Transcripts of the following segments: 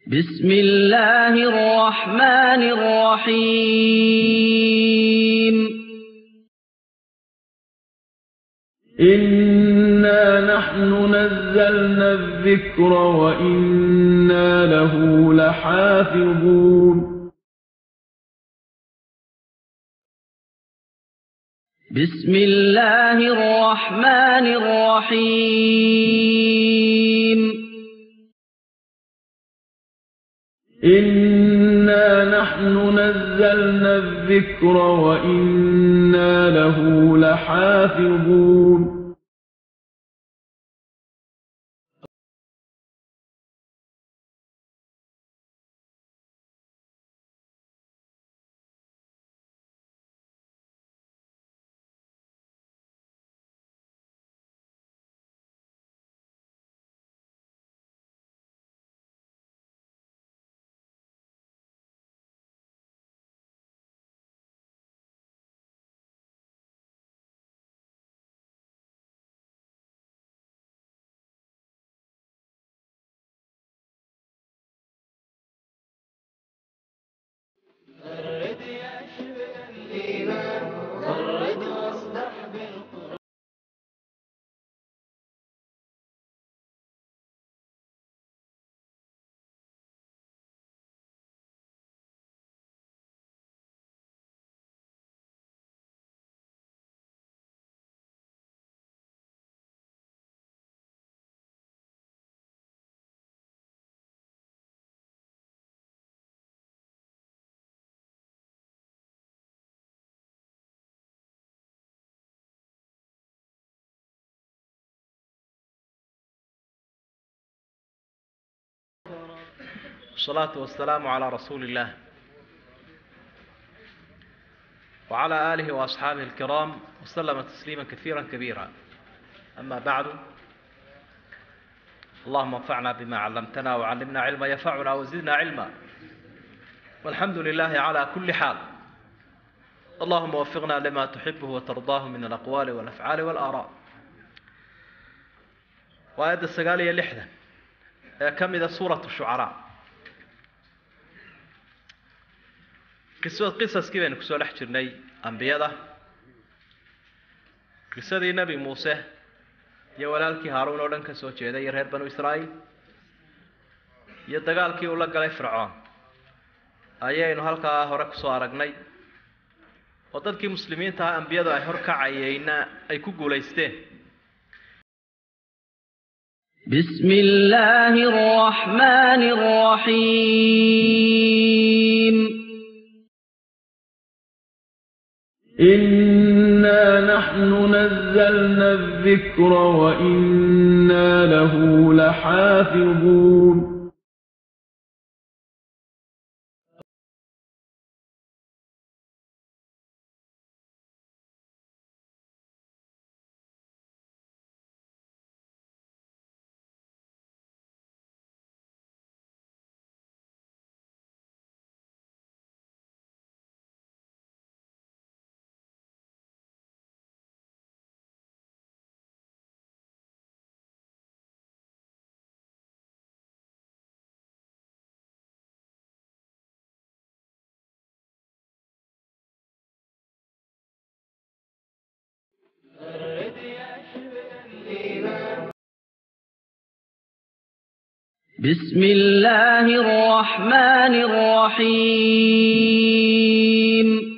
بسم الله الرحمن الرحيم إنا نحن نزلنا الذكر وإنا له لحافظون بسم الله الرحمن الرحيم إنا نحن نزلنا الذكر وإنا له لحافظون والصلاة والسلام على رسول الله وعلى آله وأصحابه الكرام وسلم تسليما كثيرا كبيرا أما بعد اللهم انفعنا بما علمتنا وعلمنا علما ينفعنا وزدنا علما والحمد لله على كل حال اللهم وفقنا لما تحبه وترضاه من الأقوال والأفعال والآراء وآية السقالية لحدة كم إذا سورة الشعراء qisad qisaskii baynu kusoo dhex jirnay ambiyada qisadii nebi muuse iyo walaalkii haaruun oo dhan ka soo jeeday iyo reer banu israa'iil iyo dagaalkii uu la galay fircoon ayaynu halkaa hore kusoo aragnay oo dadkii muslimiinta ah ambiyadu ay horkacayeyna ay ku guulaysteen بسم الله الرحمن الرحيم إنا نحن نزلنا الذكر وإنا له لحافظون بسم الله الرحمن الرحيم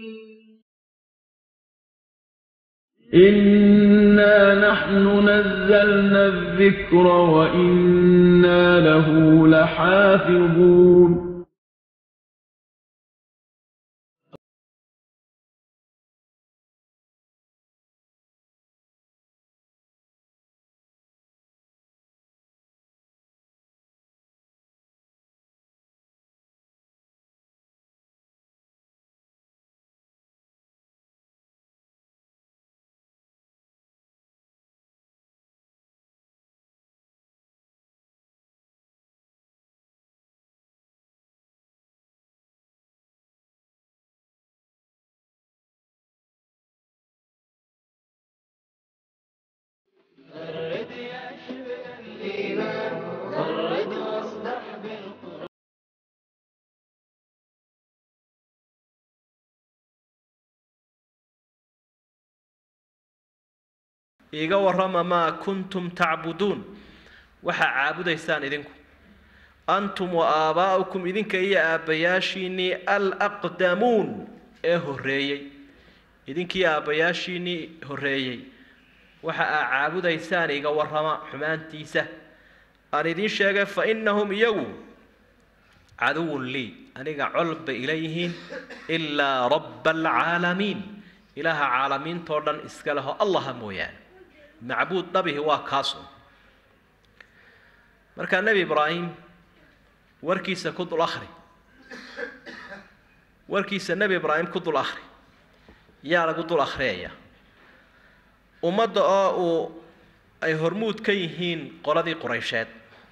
إنا نحن نزلنا الذكر وإنا له لحافظون iiga warrama maa kuntum tacbuduun waxaa caabudaysaan idinku antum wa aabaa'ukum idinka iyo aabbayaashiinnii alaqdamuun ee horreeyey idinkii aabbayaashiinnii horreeyey waxa aa caabudaysaan iga warrama xumaantiisa aan idiin sheegay fa innahum iyagu caduwun lii aniga col bay ila yihiin ilaa rabba alcaalamiin ilaaha caalamiintoo dhan iska leho allaha mooyaane macbuud dhabihi waa kaasun markaa nebi ibraahim warkiisa ku dul akhri warkiisa nebi ibraahim ku dul akhri yaa lagu dul akhriyaya ummadda oo uu ay hormuud ka yihiin qoladii quraysheed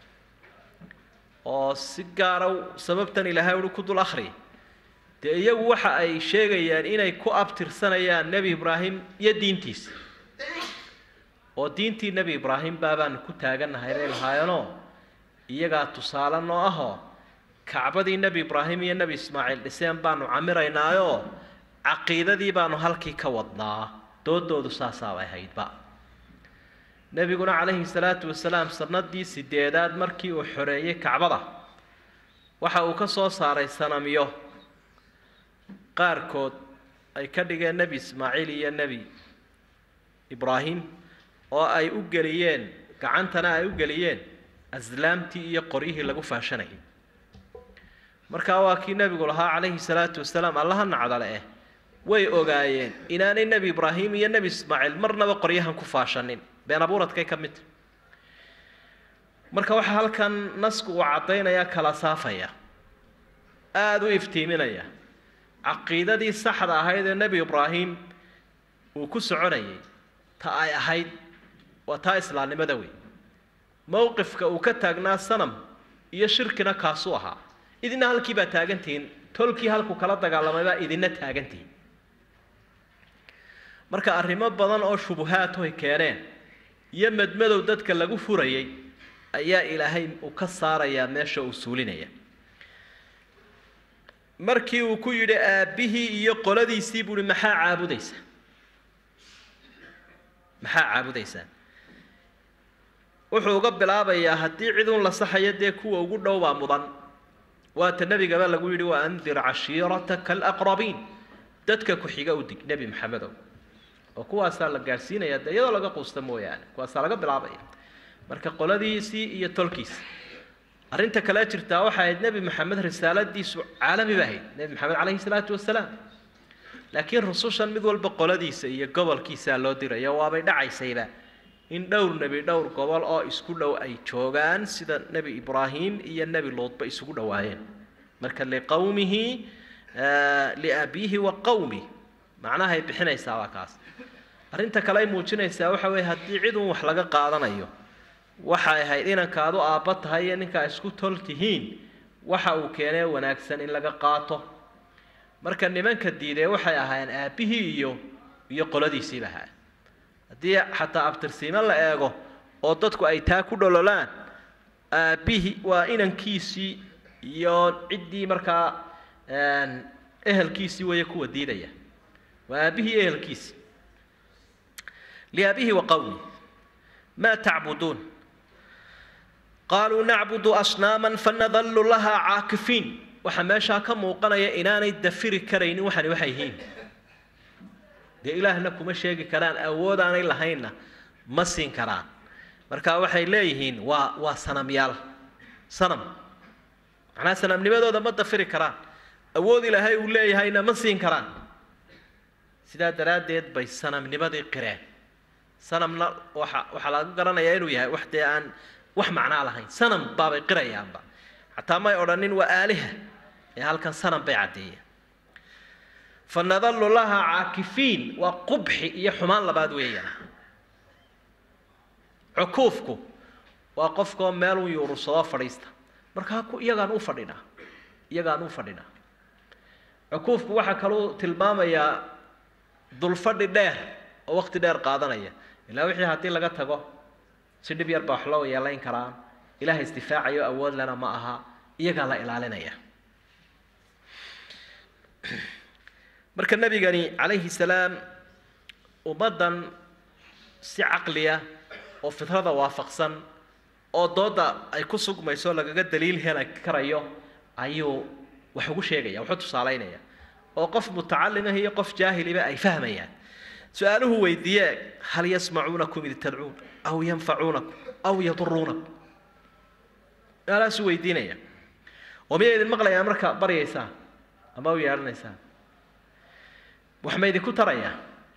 oo si gaara sababtan ilaahay uhi ku dul akhri dee iyagu waxa ay sheegayaan inay ku abtirsanayaan nebi ibraahim iyo diintiisa oo diintii nebi ibraahim baabaanu ku taagannahay bay lahaayeenoo iyagaa tusaale noo ahoo kacbadii nebi ibraahim iyo nebi ismaaciil dhiseen baanu camiraynaayo caqiidadii baanu halkii ka wadnaa doodoodu saasaabay haydba nebiguna calayhi salaatu wasalaam sanadii sideedaad markii uu xoreeyey kacbada waxa uu ka soo saaray sanamyo qaarkood ay ka dhigeen nebi ismaaciil iyo nebi ibraahim oo ay u geliyeen gacantana ay u geliyeen aslaamtii iyo qoryihii lagu faashanayay markaa waa kii nebigu lahaa calayhi salaatu wasalaam allaha nacdale eh way ogaayeen inaanay nebi ibraahim iyo nebi ismaaciil marnaba qoryahan ku faashanin been abuuradkay ka mid marka waxaa halkan nasku uu caddaynaya kala saafaya aada u iftiiminaya caqiidadii saxda ahayd ee nebi ibraahim uu ku soconayay ta ay ahayd waa taa islaamnimada wey mowqifka uu ka taagnaa sanam iyo shirkina kaasuu ahaa idina halkii baa taagantihiin tolkii halku kala dagaalamay baa idina taagantihiin marka arrimo badan oo shubuhaadhoy keeneen iyo madmadow dadka lagu furayay ayaa ilaahay uu ka saarayaa meesha uu suulinaya markii uu ku yidhi aabbihii iyo qoladiisii buu uhi maxaa caabudaysaa maxaa caabudaysaa wuxuu uga bilaabayaa haddii cid un la saxayo dee kuwa ugu dhow baa mudan waata nebigaba lagu yidhi wa andir cashiirataka alaqrabiin dadka ku-xiga u dig nebi maxamedow oo kuwaasaa la gaadhsiinaya dee iyadoo laga quusta mooyaane kuwaasaa laga bilaabaya marka qoladiisii iyo tolkiisi arrinta kale jirtaa waxay ahayd nebi maxamed risaaladiisu caalami ba ahayd nebi maxamed calayhi salaatu wasalaam laakiin rusushan mid walba qoladiisa iyo gobolkiisaa loo dirayo waabay dhacaysayba in dhowr nebi dhowr gobol oo isku dhow ay joogaan sida nebi ibraahim iyo nebi luudba isugu dhowaayeen marka liqowmihi liabiihi wa qowmi macnahay bixinaysaa waa kaas arrinta kale ay muujinaysaa waxa weeye haddii cid un wax laga qaadanayo waxay ahayd inankaadu aabba tahay iyo ninkaa isku tol tihiin waxa uu keenee wanaagsan in laga qaato marka nimanka diidee waxay ahaayeen aabbihii iyo iyo qoladiisiiba ahaayeen haddii xataa abtirsiimo la eego oo dadku ay taa ku dhololaan aabbihii waa inankiisii iyo ciddii markaa ehelkiisii weeye kuwa diidaya waa aabbihii ehelkiisii liaabihi wa qowmi maa tacbuduun qaaluu nacbudu asnaaman fanadalu lahaa caakifiin waxaa meeshaa ka muuqanaya inaanay dafiri karaynin waxani waxay yihiin dee ilaahna kuma sheegi karaan awoodaanay lahaynna ma siin karaan marka waxay leeyihiin waa waa sanamyaal sanam macnaha sanamnimadooda ma dafiri karaan awood ilaahay uu leeyahayna ma siin karaan sidaa daraaddeed bay sanamnimadii qireen sanamna waxa waxaa laga garanayaa inuu yahay wax dee aan wax macnaa lahayn sanam baabay qirayaanba xataa may odhanin waa aaliha ee halkan sanam bay caddeeyeen fanadalu laha caakifiin waa qubxi iyo xumaan labaad weeyaan cukuufku waa qofkoo meelun yuurursado fadhiista markaa ku iyagaan u fadhinaa iyagaan u fadhinaa cukuufku waxaa kaluu tilmaamayaa dulfadhi dheer oo waqti dheer qaadanaya ilaa wixii haddii laga tago si dhib yar baa wax loo yeelayn karaan ilaah isdifaacayo awood lena ma aha iyagaa la ilaalinaya marka nebigani calayhi salaam ummaddan si caqliya oo fitrada waafaqsan oo dooda ay ku sugmayso lagaga daliil heli karayo ayuu wax ugu sheegaya wuxuu tusaalaynaya oo qof mutacallimah iyo qof jaahiliba ay fahmayaan su-aaluhu weydiiye hal yasmacuunakum id tadcuun aw yanfacuunakum aw yaduruunakum su-aalahaasuu weydiinaya oo miyay idin maqlayaan marka baryaysaan ama u yeedhanaysaan wax ma idinku tarayaa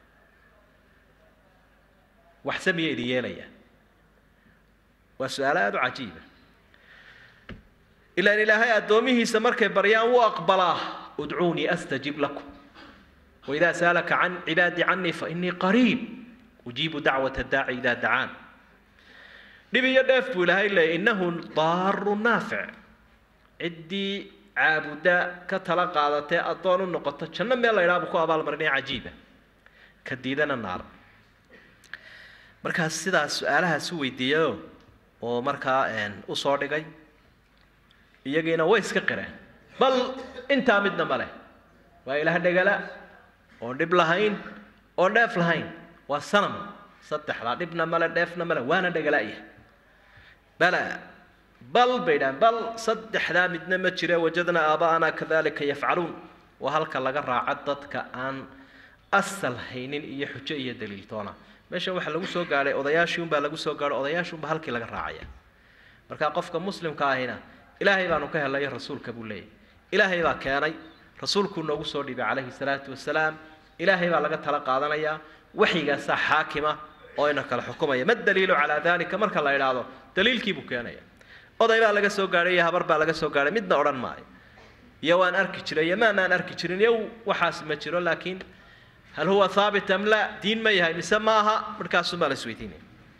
waxse miya idin yeelaya waa su-aalo aada u cajiiba ilaan ilaahay addoomihiisa markay baryaan wuu aqbalaa udcuunii astajib lakum waidaa saalaka can cibaadii canii fainii qariib ujiibu dacwata daaci idaa dacaan dhib iyo dheef buu ilaahay leeyay innahu daaru naafic ciddii caabuda ka tala qaadatee addoon u noqoto janno meel la idhaha buu ku abaalmarinaya cajiiba ka diidana naar markaas sidaas su-aalahaas u weydiiyayo oo markaa u soo dhigay iyagiina way iska qireen bal intaa midna ma leh waa ilaah dhegala oon dhib lahayn oon dheef lahayn waa sanam saddexdaa dhibna male dheefna male waana dhegala'ya bala bal bay dhahan bal saddexdaa midna ma jire wajadnaa aaba'anaa kadalika yafcaluun waa halka laga raaca dadka aan asal haynin iyo xujo iyo daliiltoona meeshan waxaa lagu soo gaadhay odayaashii unbaa lagu soo gaadhay odayaashii unbaa halkii laga raacaya marka qofka muslimka ahina ilaahay baanu ka helay rasuulka buu leeyahy ilaahay baa keenay rasuulkuu noogu soo dhiibay calayhi salaatu wasalaam ilaahay baa laga tala qaadanayaa waxyigaasaa xaakima oo ina kala xukumaya ma daliilu calaa dalika marka la idhaahdo daliilkii buu keenaya oday baa laga soo gaadhay iyo habar baa laga soo gaadhay midna odhan maayo iyo waan arki jiray iyo maanaan arki jirin iyo waxaas ma jiro laakiin hal huwa haabit am la diin ma yahay mise ma aha markaasumaa la isweydiinaya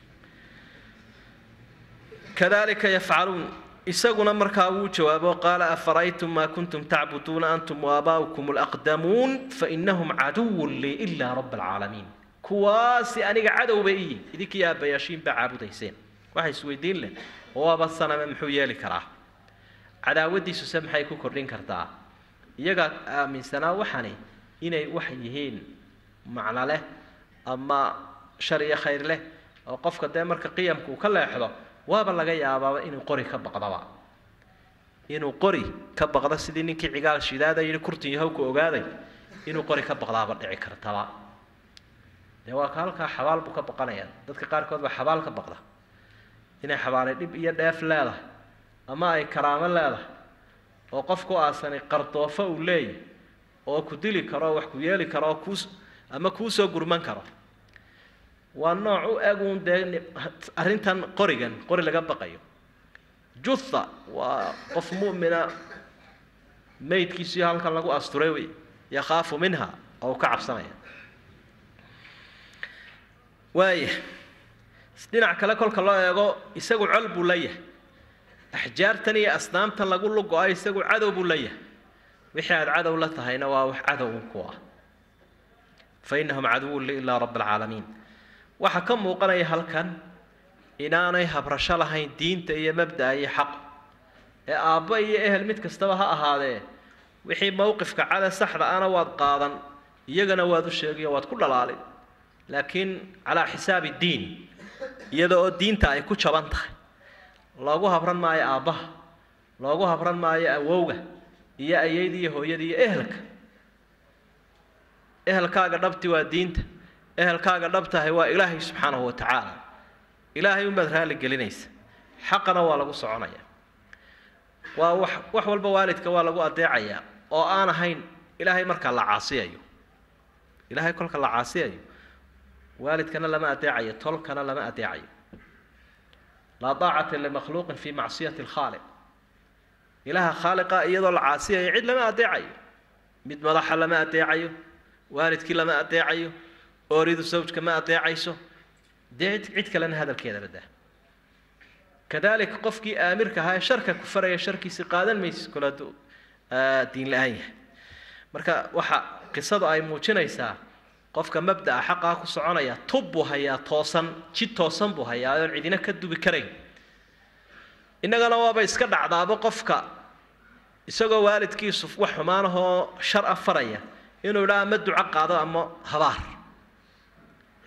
kadalika yafcaluun isaguna markaa wuu jawaabo qaala afara'aytum maa kuntum tacbuduuna antum waabaa'ukum alaqdamuun fainahum caduwun lii ilaa raba alcaalamiin kuwaasi aniga cadow bay iyi idinkii aabbayaashiin baa caabudayseen waxa isweydiin leh oo waaba saname muxuu yeeli karaa cadaawadiisuse maxay ku kordhin kartaa iyagaa aaminsanaa waxani inay wax yihiin macno leh ama shar iyo khayr leh oo qofka dee marka qiyamka uu ka leexdo waaba laga yaabaaba inuu qori ka baqdaba inuu qori ka baqdo sidii ninkii cigaal shidaada yidhi kurtin yahowka ogaaday inuu qori ka baqdaaba dhici kartaba dee waa ka halkaa xabaal buu ka baqanaya dadka qaarkood baa xabaal ka baqda inay xabaalay dhib iyo dheef leedahay ama ay karaamo leedahay oo qofku aasanay qardoofo uu leeyahy oo ku dili karo wax ku yeeli karo oo kuus ama kuu soo gurman karo waa nooc u eg uun dee arrintan qorigan qori laga baqayo jutha waa qof mu'mina maydkiisiyo halkan lagu asturay wey yakhaafu minha oo uu ka cabsanaya waaya dhinac kale kolka loo eego isagu col buu leeyahay axjaartan iyo asnaamtan lagu lugo-a isagu cadow buu leeyahay wixii aada cadow la tahayna waa wax cadow un ku ah fa inahum caduwun li ilaa raba alcaalamiin waxaa ka muuqanaya halkan inaanay habrasho lahayn diinta iyo mabda'a iyo xaq ee aabbo iyo ehel mid kastaba ha ahaadee wixii mowqifka cada saxda ana waad qaadan iyagana waad u sheegayo waad ku dhalaalin laakiin calaa xisaabi diin iyada oo diinta ay ku jaban tahay loogu habran maayo aabbaha loogu habran maayo awowga iyo ayayda iyo hooyada iyo ehelka ehelkaaga dhabti waa diinta ehelkaaga dhabtahay waa ilaahay subxaanahu wa tacaala ilaahay unbaad raalli gelinaysa xaqana waa lagu soconaya waa wax wax walba waalidka waa lagu adeecayaa oo aan ahayn ilaahay markaa la caasiyayo ilaahay kolka la caasiyayo waalidkana lama adeecayo tolkana lama adeecayo laa daacata limakhluuqin fi macsiyati alkhaaliq ilaaha khaaliqa iyadoo la caasiyayo cid lama adeecayo mid madaxa lama adeecayo waalidkii lama adeecayo ooridu sawjka ma adeecayso dee cid kalena hadalkeeda badaa kadalika qofkii aamirka ahaa ee sharka ku faraya sharkiisi qaadan maysid kole hadduu diin la-aan yahay marka waxa qisadu ay muujinaysaa qofka mabda'a xaqaa ku soconaya tub buu hayaa toosan jid toosan buu hayaa oon cidina ka dubi karayn innagana waaba iska dhacdaaba qofka isagoo waalidkiisu wax xumaanahoo shar a faraya inuu idhaa ama duco qaado ama habaar ti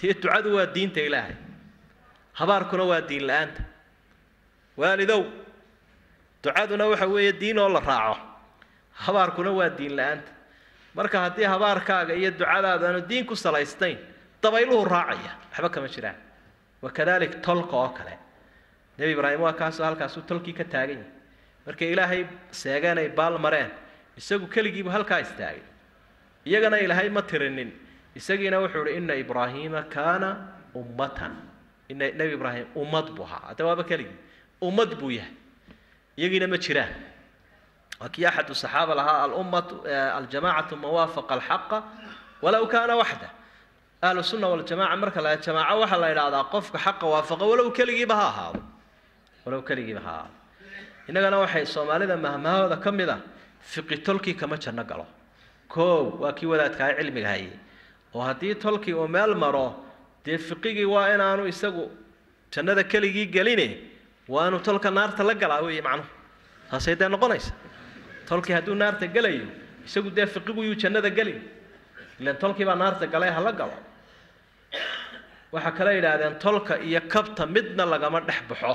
dee ducadu waa diinta ilaahay habaarkuna waa diin la-aanta waalidow ducaduna waxa weeye diin oo la raaco habaarkuna waa diin la-aanta marka haddii habaarkaaga iyo ducadaadu aanu diin ku salaysnayn dabayluhu raacaya waxba kama jiraan wakadalik tolka oo kale nebi ibraahim waa kaasoo halkaasuu tolkii ka taagan yahay markay ilaahay seegeen ay baal mareen isagu keligiibu halkaa istaagay iyagana ilaahay ma tirinin isagiina wuxuu ihi ina ibraahiima kaana ummatan ina nebi ibraahim ummad buu ahaa hadda waaba keligii ummad buu yahay iyagiina ma jiraan waa kii axadu saxaaba lahaa alummatu aljamacatu man waafaqa alxaqa walow kaana waxda ahlu sunna waljamaca marka la jamaaco waxaa la idhaahdaa qofka xaqa waafaqa walow keligiiba ha ahaado walow keligiiba ha ahaado innagana waxay soomaalida mahmahooda ka mid a fiqi tolkii kama janno galo koow waa kii wadaadkaha cilmiga hayay oo haddii tolkii uu meel maro dee fiqigii waa inaanu isagu jannada keligii geline waa inuu tolka naarta la galaa weeye macnuhu taasay dee noqonaysa tolkii hadduu naarta gelayo isagu dee fiqigu yuu jannada gelin ilan tolkii baa naarta galay hala galo waxaa kale yidhaahdeen tolka iyo kabta midna lagama dhex baxo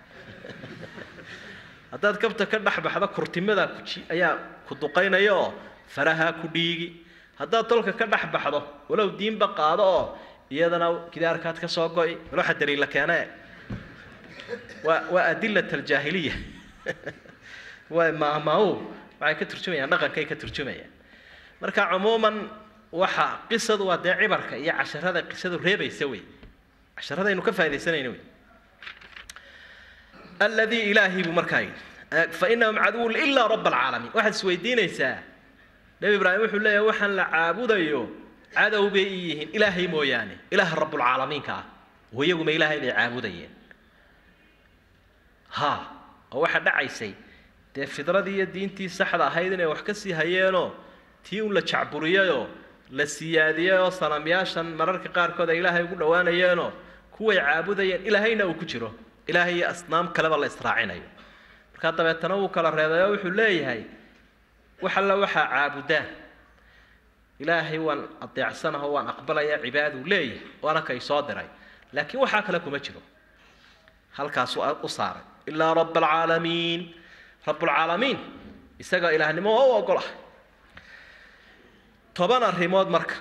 haddaad kabta ka dhex baxdo kurtimada kuji ayaa ku duqaynaya oo farahaa ku dhiigi haddaad tolka ka dhex baxdo walow diinba qaado oo iyadana gidaarkaad ka soo go'i waloxa daliila keene waa waa adilat aljaahiliya waa maahmaahu waxay ka turjumayaan dhaqankay ka turjumayaan marka cumuuman waxa qisadu waa dee cibarka iyo casharada qisadu reebaysa wey casharadaynu ka faaidaysanayna wey alladii ilaahi buu markaa yidhi fainahum caduwun ilaa raba alcaalamiin waxaad isweydiinaysaa nebi ibraahim wuxuu leeyahay waxaan la caabudayo cadow bay ii yihiin ilaahay mooyaane ilaaha rabbulcaalamiinka ah oo iyaguma ilaahay bay caabudayeen ha oo waxaa dhacaysay dee fidradii iyo diintii saxda ahayd inay wax ka sii hayeenoo tii un la jacburiyayoo la siyaadiyey oo sanamyaashan mararka qaarkood ay ilaahay ugu dhowaanayeenoo kuway caabudayeen ilaahayna uu ku jiro ilaahay iyo asnaam kaleba la israacinayo markaa dabeetana wuu kala reebay oo wuxuu leeyahay wax alla waxaa caabudaan ilaahay waan adeecsanaho waan aqbalaya cibaaduu leeyahay waana kay soo diray laakiin waxaa kale kuma jiro halkaasuu u saaray ilaa raba alcaalamiin rabbulcaalamiin isaga ilaahnimo oo u ogolah toban arrimood marka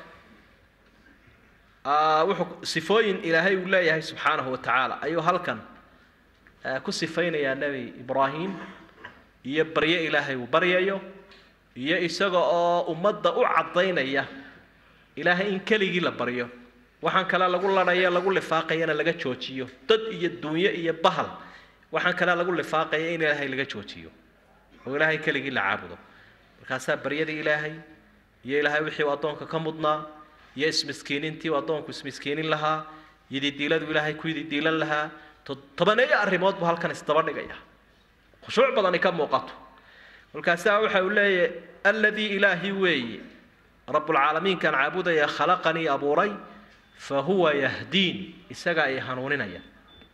wuxuu sifooyin ilaahay uu leeyahay subxaanahu wa tacaala ayuu halkan ku sifaynayaa nebi ibraahim iyo baryo ilaahay uu baryayo iyo isaga oo ummadda u caddaynaya ilaahay in keligii la baryo waxaan kale lagu ladhaya lagu lifaaqayana laga joojiyo dad iyo dunyo iyo bahal waxaan kale lagu lifaaqaya in ilaahay laga joojiyo oo ilaahay keligii la caabudo markaasaa baryadii ilaahay iyo ilaahay wixii uu addoonka ka mudnaa iyo ismiskiinintii uu addoonku ismiskiinin lahaa yididiiladu ilaahay ku yididiilan lahaa tobaneeyo arrimood buu halkan isdaba dhigaya khushuuc badani ka muuqato kolkaasaa waxa uu leeyahay alladii ilaahi weeye rabbulcaalamiinkaan caabudaya khalaqanii abuuray fa huwa yahdiin isagaa i hanuuninaya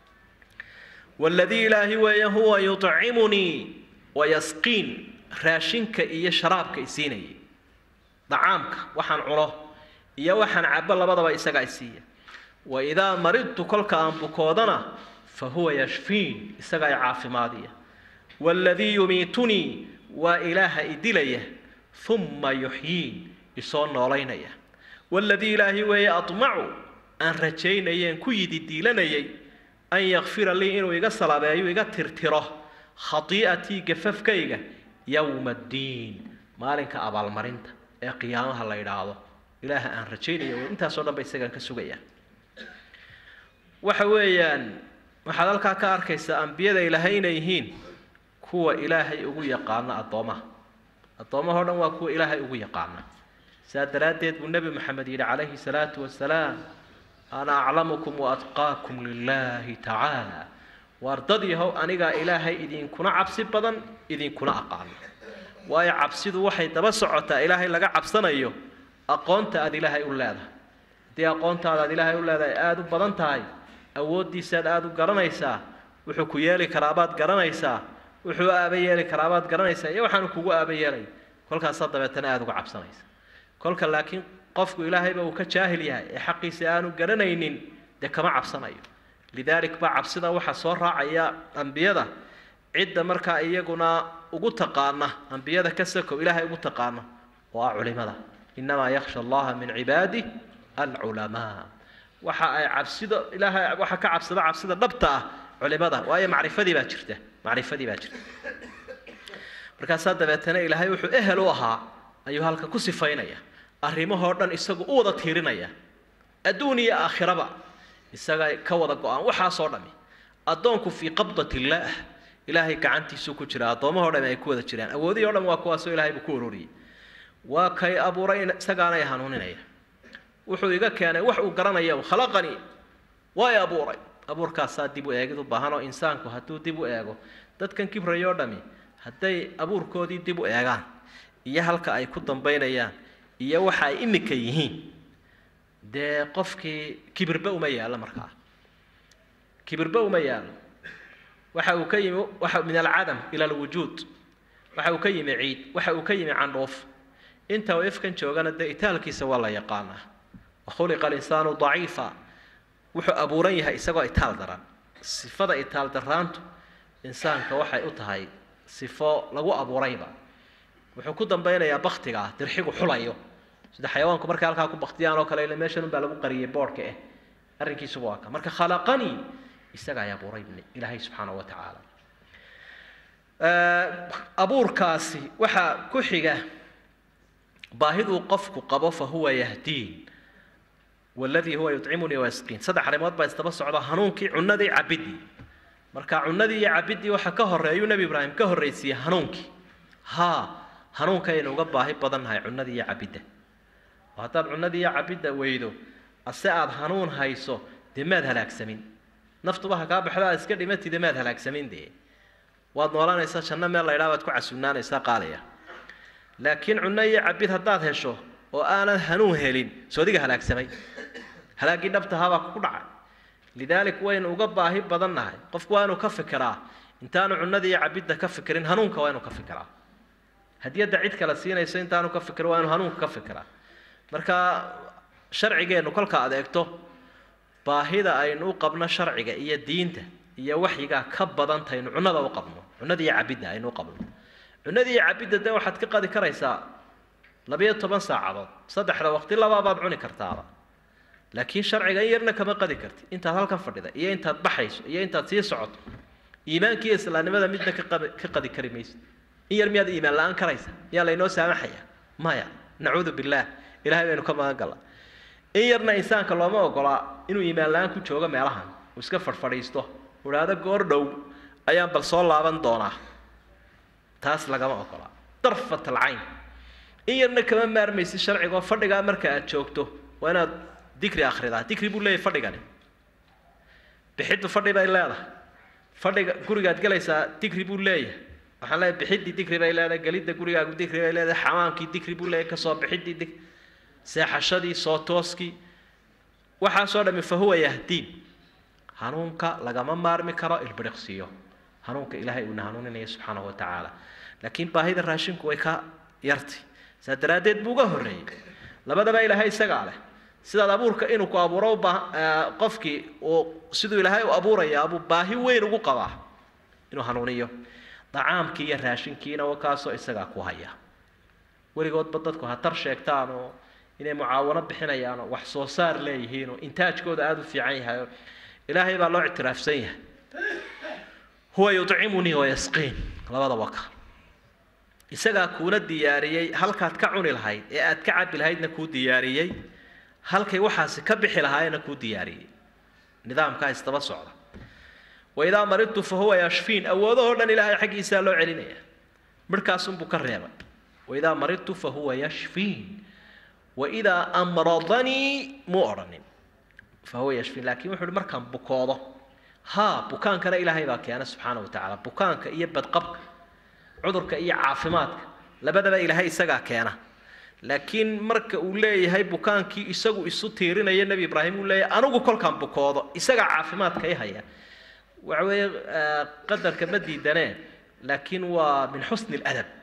waladii ilaahi weeye huwa yuطcimunii wayasqiin raashinka iyo sharaabka isiinayay dacaamka waxaan cuno iyo waxaan cabo labadaba isagaa isiiya waidaa maridtu kolka aan bukoodana fa huwa yashfiin isagaa i caafimaadiya waaladii yumiitunii waa ilaaha i dilaya uma yuxyiin isoo noolaynaya waaladii ilaahi weeye aطmacu aan rajaynayeen ku yidi diilanayay an yakfira lii inuu iga salabeeyo iga tirtiro khatii'atii gafafkayga yowma addiin maalinka abaalmarinta ee qiyaamaha la yidhaahdo ilaaha aan rajaynaya intaasoo dhan ba isagaan ka sugaya waxa weeyaan waxaad halkaa ka arkaysaa ambiyada ilaahay inay yihiin kuwa ilaahay ugu yaqaano addoomaha addoommahao dhan waa kuwa ilaahay ugu yaqaana saa daraaddeed buu nebi moxamed yidhi calayhi salaatu wasalaam ana aclamukum waatqaakum lilaahi tacaala waar dad yahow anigaa ilaahay idinkuna cabsi badan idinkuna aqaano waayo cabsidu waxay daba socotaa ilaahay laga cabsanayo aqoonta aada ilaahay u leedahay haddii aqoontaada aad ilaahay u leedahay aada u badan tahay awooddiisaad aada u garanaysaa wuxuu ku yeeli karaabaad garanaysaa wuxuu aaba yeeli karaabaad garanaysaa iyo waxaanu kugu aaba yeelay kolkaasaa dabeetana aada uga cabsanaysa kolka laakiin qofku ilaahayba uu ka jaahil yahay ee xaqiisa aanu garanaynin dee kama cabsanayo lidaalik baa cabsida waxaa soo raacaya ambiyada cidda markaa iyaguna ugu taqaana ambiyada ka sakow ilaahay ugu taqaano oo ah culimada inamaa yakhsha allaha min cibaadi alculamaa waxa ay cabsida ilaahay waxa ka cabsada cabsida dhabta ah culimada waayo macrifadii baa jirta macrifadii baa jirta markaasaa dabeetana ilaahay wuxuu ehel u ahaa ayuu halka ku sifaynaya arrimahoo dhan isagu u wada tiirinaya adduun iyo aakhiraba isaga ka wada go-aan waxaasoo dhami addoonku fii qabdat illaah ilaahay gacantiisuu ku jira addoommahoo dhami ay ku wada jiraan awoodihii o dhan waa kuwaasoo ilahay buu ku ururiyey waa kay abuuray isagaanay hanuuninaya wuxuu iga keenay wax uu garanaya khalaqanii waa i abuuray abuurkaasaa dib u eegid u baahan oo insaanku hadduu dib u eego dadkan kibrayoo dhami hadday abuurkoodii dib u eegaan iyo halka ay ku dambaynayaan iyo waxa ay imika yihiin dee qofkii kibirba uma yaallo markaa kibirba uma yaallo waxa uu ka yimi waxa min alcadam ila alwujuud waxa uu ka yimi ciid waxa uu ka yimi candhuuf inta uu ifkan joogana dee itaalkiisa waa la yaqaanaa wakhuliqa alinsaanu daciifa wuxuu abuuran yahay isagoo itaal daran sifada itaal daraantu insaanka waxay u tahay sifo lagu abuurayba wuxuu ku dambaynayaa baktigaa dirxigu xulayo sida xayawaanku markay halkaa ku baktiyaan oo kale ila meeshan unbaa lagu qariyay boodhka eh arrinkiisuba waa ka marka khalaqanii isaga ay abuuray ilaahay subxaana wa tacaala abuurkaasi waxaa ku xiga baahiduu qofku qabo fa huwa yahdiin waladii huwa yudcimunii wayasqiin saddex arrimood baa isdaba socda hanuunkii cunadii cabidii marka cunadii iyo cabidii waxa ka horeeyuu nebi ibraahim ka horraysiiyey hanuunkii haa hanuunkaynu uga baahi badannahay cunadii iyo cabidda oo haddaad cunadii iyo cabidda weydo ase aada hanuun hayso dee maad halaagsamin naftuba ha kaa baxdo aad iska dhimatide maad halaagsamin dee waad noolanaysaa janno meel laydhaa baad ku casuunaanaysaa qaalaya laakiin cunno iyo cabid haddaad hesho oo aanad hanuun helin soo adiga halaagsamay halaaggii dhabtahabaa kugu dhacay lidaalik waynu uga baahi badannahay qofku waa inuu ka fikiraa intaanu cunnadii iyo cabidda ka fikirin hanuunka waa inuu ka fikiraa hadiyadda cid kale siinayso intaanu ka fikiro waa inuu hanuunka ka fikiraa marka sharcigeennu kolka aad eegto baahida aynu u qabno sharciga iyo diinta iyo waxyigaa ka badantaynu cunnada u qabno cunnada iyo cabidda aynu u qabno cunnada iyo cabidda dee waxaad ka qadi karaysaa labiyo toban saacadood saddexda waqti labaabaad cuni kartaaba laakiin sharciga in yarna kama qadi karti intaad halkan fadhida iyo intaad baxayso iyo intaad sii socoto iimaankiiyo islaamnimada midna ka qadi ka qadi kari mayso in yar miyaad iimaan la-aan karaysa miyaa laynoo saamaxaya maya nacuudu billaah ilahay baynu ka magan galla in yarna insaanka looma ogolaa inuu iimaan la-aan ku joogo meelahan uu iska fadhfadhiisto udhaado goor dhow ayaan bal soo laaban doonaa taas lagama ogolaa darfat alcayn in yarna kama maarmaysid sharcigaoo fadhigaa marka aad joogto waa inaad dikri akhridaa dikri buu leeyahy fadhigani bixiddu fadhi bay leedahay fadhiga gurigaad gelaysaa dikri buu leeyahay waxaan leeyahay bixiddii dikri bay leedahay gelidda gurigaagu dikri bay leedahay xamaankii dikri buu leeyahay kasoo bixiddii dik seexashadii soo tooskii waxaasoo dhami fa huwa yahdiin hanuunka lagama maarmi karo ilbiriqsiyo hanuunka ilaahay uuna hanuuninaya subxaanahu wa tacaala laakiin baahida raashinku way ka yartay saa daraaddeed buu uga horreeyey labadaba ilaahay isagaa leh sidaad abuurka inuu ku abuuro qofkii uu siduu ilaahay u abuuraya abuu baahi weyn ugu qabaa inuu hanuuniyo dacaamkii iyo raashinkiina kaasoo isagaa ku haya weligoodba dadku hatar sheegtaan oo inay mucaawano bixinayaan oo wax soo saar leeyihiin oo intaajkooda aada u fiican yahay oo ilaahay baa loo ictiraafsan yahay huwa yudcimunii wayasqiin labada waka isagaa kuuna diyaariyey halkaad ka cuni lahayd ee aad ka cabi lahaydna kuu diyaariyey halkay waxaasi ka bixi lahaayna kuu diyaariyey nidaamkaa isdaba socda waidaa maridtu fa huwa yashfiin awoodahoo dhan ilaahay xaggiisaa loo celinaya midhkaasunbuu ka reebay waidaa maridtu fa huwa yashfiin waidaa amradanii muu odhanin fa huwa yashfiin laakiin wuxu uhi markaan bukoodo haa bukaankana ilaahay baa keena subxaana wa tacaala bukaanka iyo badqabka cudurka iyo caafimaadka labadaba ilaahay isagaa keena laakiin marka uu leeyahay bukaankii isagu isu tiirinaya nebi ibraahim uu leeyahay anigu kolkaan bukoodo isagaa caafimaadka i haya waxa weeye qadarka ma diidanee laakiin waa min xusni اladab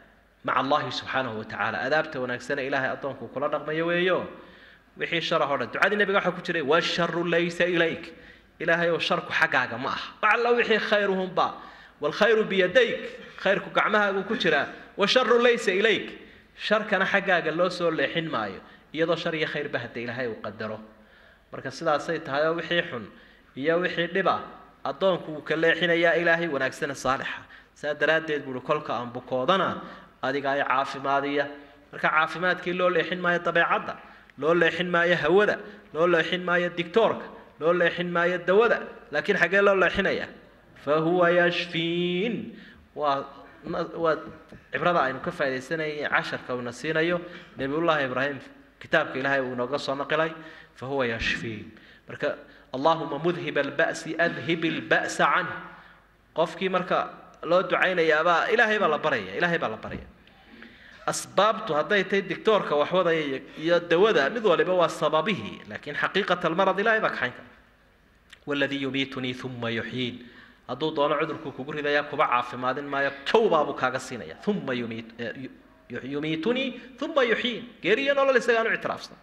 maca allahi subxaanahu watacaala adaabta wanaagsane ilaahay addoonku kula dhaqmayo weeyo wixii sharah o dhan ducadii nabiga waxaa ku jiray washaru laysa ilayk ilaahay oo sharku xaggaaga ma aha wacalla wixii khayruhumba waalkhayru biyadayk khayrku gacmahaagu ku jiraa washaru laysa ilayk sharkana xaggaaga loo soo leexin maayo iyadoo shar iyo khayrba hadda ilaahay uu qadaro marka sidaasay tahay oo wixii xun iyo wixii dhiba addoonku wuu ka leexinayaa ilaahay wanaagsana saalixa saa daraaddeed buuhi kolka aan bukoodana adiga ay caafimaadiya marka caafimaadkii loo leexin maayo dabeecadda loo leexin maayo hawada loo leexin maayo digtoorka loo leexin maayo dawada laakiin xaggee loo leexinaya fa huwa yashfiin waa waa cibrada aynu ka faaidaysanayay casharka uuna siinayo nebiyullaahi ibraahim kitaabka ilaahay uu inooga soo naqilay fa huwa yashfiin marka allahuma mudhib alba'si adhib alba'sa canh qofkii marka loo ducaynayaabaa ilaahay baa la baraya ilaahay baa la baraya asbaabtu hadday tahay dictoorka waxwadaya iyo dawada mid waliba waa sababihii laakiin xaqiiqat almarad ilahay baa kaxayn kara waladii yumiitunii uma yuxyiin hadduu doono cudurkuu kugu ridaya kuba caafimaadin maayo jawbaabuu kaaga siinaya uma yumiit yumiitunii uma yuxyiin geeriyo nolol isagaan u ictiraafsan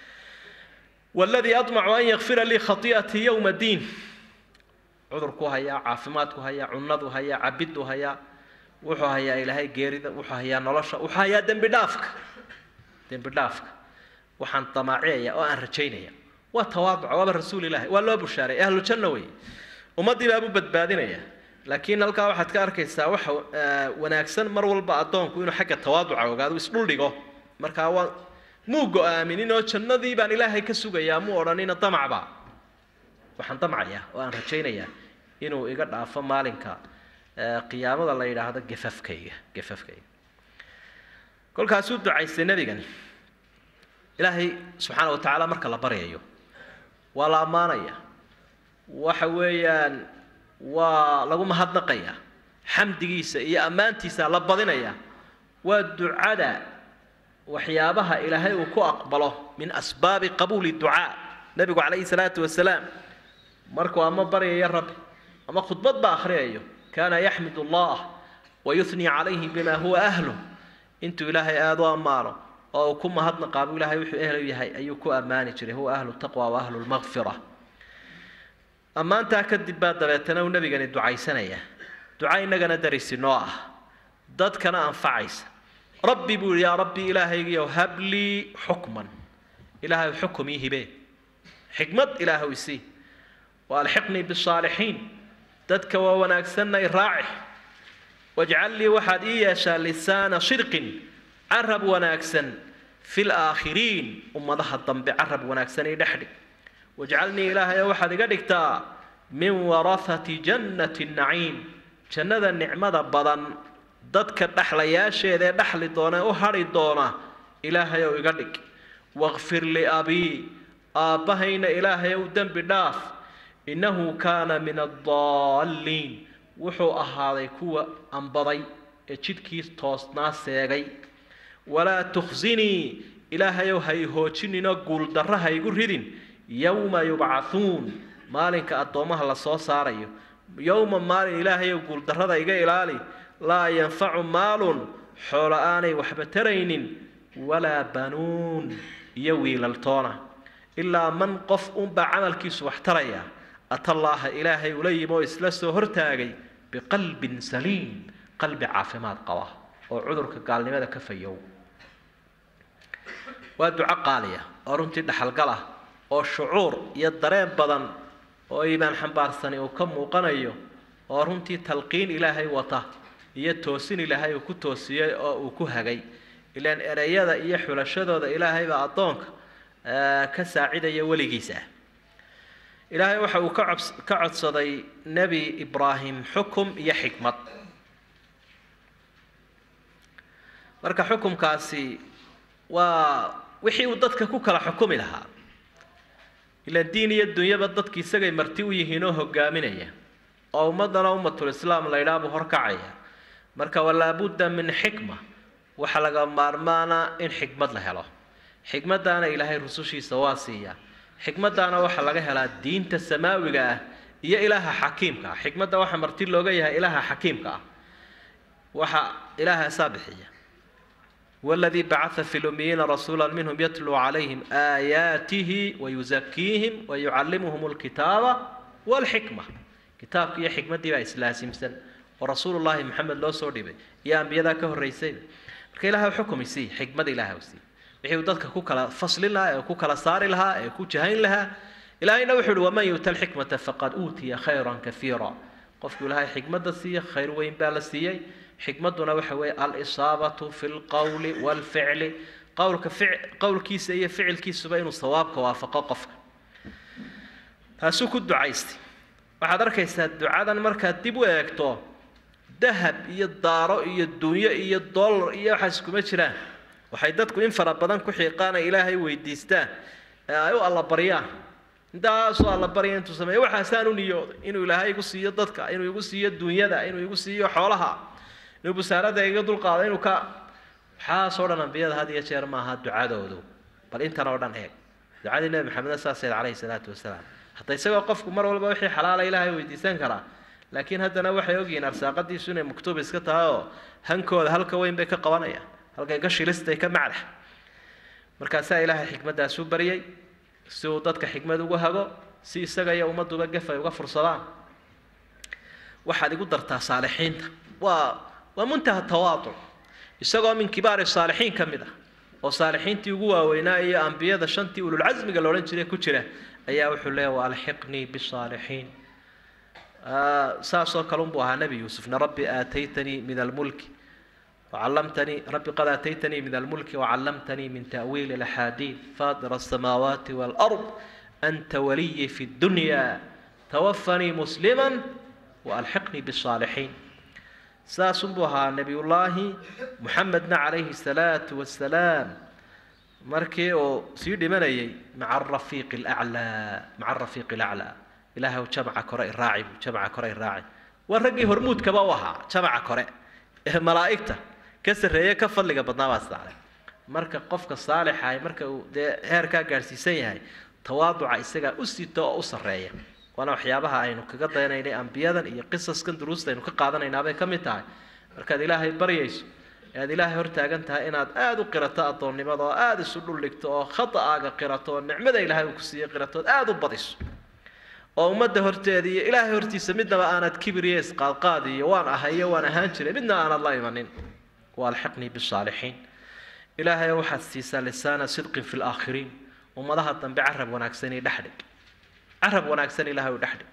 waladii admacu an yakfira lii khati'atii yowma diin cudurku hayaa caafimaadku hayaa cunadu hayaa cabiddu hayaa wuxuu hayaa ilaahay geerida wuxuu hayaa nolosha wuxuu hayaa dembi dhaafka dembi dhaafka waxaan damaaciyaya oo aan rajaynaya waa tawaaduca waaba rasuul ilaahi waa loo bushaaray ahlu janna wey ummaddii baabuu badbaadinaya laakiin halkaa waxaad ka arkaysaa waxa wanaagsan mar walba addoonku inuu xagga tawaaduca ogaado isdhul dhigo markaa waa muu go-aaminin oo jannadii baan ilaahay ka sugayaa muu odhanina damacba waxaan damcayaa oo aan rajaynayaa inuu iga dhaafo maalinka qiyaamada la yidhaahdo gafafkayga gafafkayga kolkaasuu ducaystay nebigani ilaahay subxaana wa tacaala marka la baryayo waa la ammaanaya waxa weeyaan waa lagu mahadnaqaya xamdigiisa iyo ammaantiisa la badinaya waa ducada waxyaabaha ilaahay uu ku aqbalo min asbaabi qabuuli ducaa nebigu calayhi salaatu wasalaam markuu ama baryayo rabbi ama khudbad ba akhriyayo kaana yaxmid allah wayuhnii calayhi bima huwa ahluh intuu ilaahay aada u ammaano oo uu ku mahadnaqaabuu ilahay wuxuu ehlu yahay ayuu ku ammaani jiray huwa ahlu taqwa wa ahlu lmaqfira ammaantaa kadib baa dabeetana uu nebigani ducaysanaya duca innagana darisi noo ah dadkana anfacaysa rabbi buu yihi yaa rabbi ilaahaygiyow hablii xukman ilaahay xukum ii hibee xikmad ilaahow isii waalxiqnii bisaalixiin dadka waa wanaagsanna i raaci wajcal lii waxaad ii yeeshaa lisaana sidqin carab wanaagsan fi laakhiriin ummadaha dambe carab wanaagsan ii dhexdhig wajcalnii ilaahayo waxaad iga dhigtaa min warahati jannati naciim jannada nicmada badan dadka dhexlayaasheeda ee dhexli doona ee u hadhi doona ilaahayow iga dhig waqfir liabii aabbahayna ilaahayow dembi dhaaf innahu kaana min addaalliin wuxuu ahaaday kuwa ambaday ee jidhkii toosnaa seegay walaa tukhsinii ilaahayow ha i hoojininoo guuldarra ha igu ridin yowma yubcahuun maalinka addoommaha la soo saarayo yowma maalin ilaahayow guuldarrada iga ilaali laa yanfacu maalun xoolo aanay waxba taraynin walaa banuun iyo wiilaltoona ilaa man qof unbaa camalkiisu wax taraya atallaaha ilaahay ula yimi oo isla soo hortaagay biqalbin saliim qalbi caafimaad qaba oo cudurka gaalnimada ka fayow waa duco qaaliya oo runtii dhaxalgal ah oo shucuur iyo dareen badan oo iimaan xambaarsani uu ka muuqanayo oo runtii talqiin ilaahay wata iyo toosin ilaahay uu ku toosiyey oo uu ku hagay ilaan ereyada iyo xulashadooda ilaahay baa addoonka ka saacidaya weligiisa ilaahay waxa uu ka cobs ka codsaday nebi ibraahim xukum iyo xikmad marka xukumkaasi waa wixii uu dadka ku kala xukumi lahaa ilaan diin iyo dunyaba dadki isagay marti u yihiin oo hogaaminaya oo ummaddana ummatulislaam la ydhaha buu horkacaya marka walaabudda min xikma waxaa laga maarmaana in xikmad la helo xikmaddaana ilaahay rusushiisa waa siiya xikmaddaana waxaa laga helaa diinta samaawiga ah iyo ilaaha xakiimka ah xikmadda waxaa marti looga yahay ilaaha xakiimka ah waxa ilaahaasaa bixiya والذي بعث في الأميين رسولا منهم يتلو عليهم آياته ويزكيهم ويعلمهم الكتاب والحكمة كتابك يا حكمة دي بقى إسلاسي ورسول الله محمد لو سوري بي يا أنبياء ذاك هو الرئيسين marka ilaahay xukum isii xikmad ilaahay u sii wixii uu dadka ku kala faslin lahaa ee ku kala saari lahaa ee ku jahayn lahaa ilaahayna wuxuu uhi waman yuuta alxikmata faqad uutiya khayran kaiira qofku ilaahay xikmadda siiya khayr weyn baa la siiyey xikmadduna waxa weeye alisaabatu fi lqowli walficli qowlka fic qowlkiisa iyo ficilkiisuba inuu sawaabka waafaqo qofka taasuu ku ducaystay waxaad arkaysaa ducadan markaad dib u eegto dahab iyo daaro iyo dunyo iyo dollar iyo waxaas iskuma jiraan waxay dadku in fara badan ku xiiqaan ay ilaahay weydiistaan ee ay u allabaryaan intaasoo allabarya intuu sameeyo waxaasaan u niyooday inuu ilaahay igu siiyo dadka inuu igu siiyo dunyada inuu igu siiyo xoolaha inuu busaarada iga dulqaado inuu ka waxaasoo dhan ambiyada had iyo jeer maaha ducadoodu bal intan oo dhan eeg ducadii nebi maxamedna saaseed calayhi salaatu wasalaam hadda isagoo qofku mar walba wixii xalaala ilaahay weydiisan karaa laakiin haddana waxay ogyihiin arsaaqadiisu inay maktuub iska tahay oo hankooda halka weyn bay ka qabanayaan halkay ka shilistay ka macdax markaasaa ilaahay xikmaddaasuu baryay si uu dadka xikmad ugu hago si isaga iyo ummadduba gef ay uga fursadaan waxaad igu dartaa saalixiinta waa waa muntaha tawaaduc isagoo min kibaari saalixiin ka mid ah oo saalixiintii ugu waaweynaa iyo ambiyada shantii ululcasmiga loodhan jiray ku jira ayaa wuxuu leeyahy waalxiqnii bisaalixiin saasoo kale unbuu ahaa nebi yuusufna rabbi aataytanii min almulki وعلمتني ربي قد أتيتني من الملك وعلمتني من تأويل الأحاديث فاطر السماوات والأرض أنت ولي في الدنيا توفني مسلما وألحقني بالصالحين ساسبها نبي الله محمد عليه الصلاة والسلام مركي أو سيدي مني مع الرفيق الأعلى مع الرفيق الأعلى إله جمع كرة الراعي جمع كرة الراعي والرقي هرمود كبوها جمع كرة ملائكته ka sarreeye ka fadliga badnaa baa saaray marka qofka saalixa marka uu dee heerkaa gaadhsiisan yahay tawaaduca isagaa u sito oo u sarreeya waana waxyaabaha aynu kaga daynaynay ambiyadan iyo qisaskan duruusta aynu ka qaadanaynaabay ka mid tahay markaad ilaahay baryayso ee aad ilaahay hortaagan tahay inaad aada u qirato addoonnimada oo aada isu dhuldhigto oo khata'aaga qirato oo nicmada ilaahay uu ku siiyey qirato ood aada u badiso oo ummadda horteeda iyo ilaahay hortiisa midnaba aanad kibir iyo isqaadqaad iyo waan ahay iyo waan ahaan jiray midna aanad la imanin والحقني بالصالحين إلهي واحد سيسا لسان صدق في الآخرين ومضاها الضنب عرب وناكسني دحدك عرب وناكسني لها ودحدك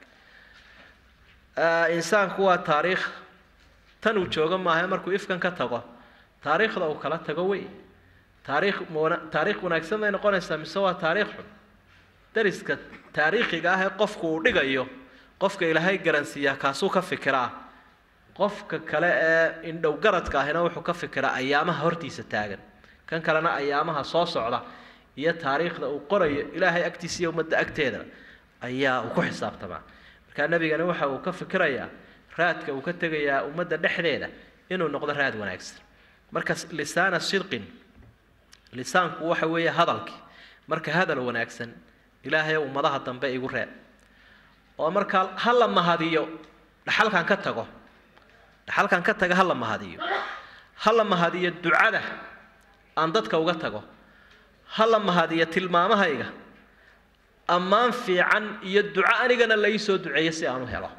آه إنسان كوا تاريخ تنو جوغا ما هي مركو إفكان كتغو تاريخ لو كلا تغوي تاريخ مونا... تاريخ وناكسن لين قونا سوا تاريخ درسك تاريخي قاهي قفكو دقايو قفك إلهي قرنسيا كاسو كفكراه qofka kale ee indhow garadka ahina wuxuu ka fikiraa ayaamaha hortiisa taagan kan kalena ayaamaha soo socda iyo taariikhda uu qorayo ilaahay agtiisa iyo ummadda agteeda ayaa uu ku xisaabtamaa markaa nebigani waxa uu ka fikirayaa raadka uu ka tegayaa ummadda dhexdeeda inuu noqdo raad wanaagsan marka lisaana sidqin lisaanku waxa weeye hadalkii marka hadal wanaagsan ilaahay ummadaha dambe igu reeb oo markaa ha la mahadiyo dhaxalkan ka tago dhaxalkan ka taga ha la mahadiyo ha la mahadiyo ducada aan dadka uga tago ha la mahadiyo tilmaamahayga ammaan fiican iyo duco anigana la ii soo duceeyo si aan u helo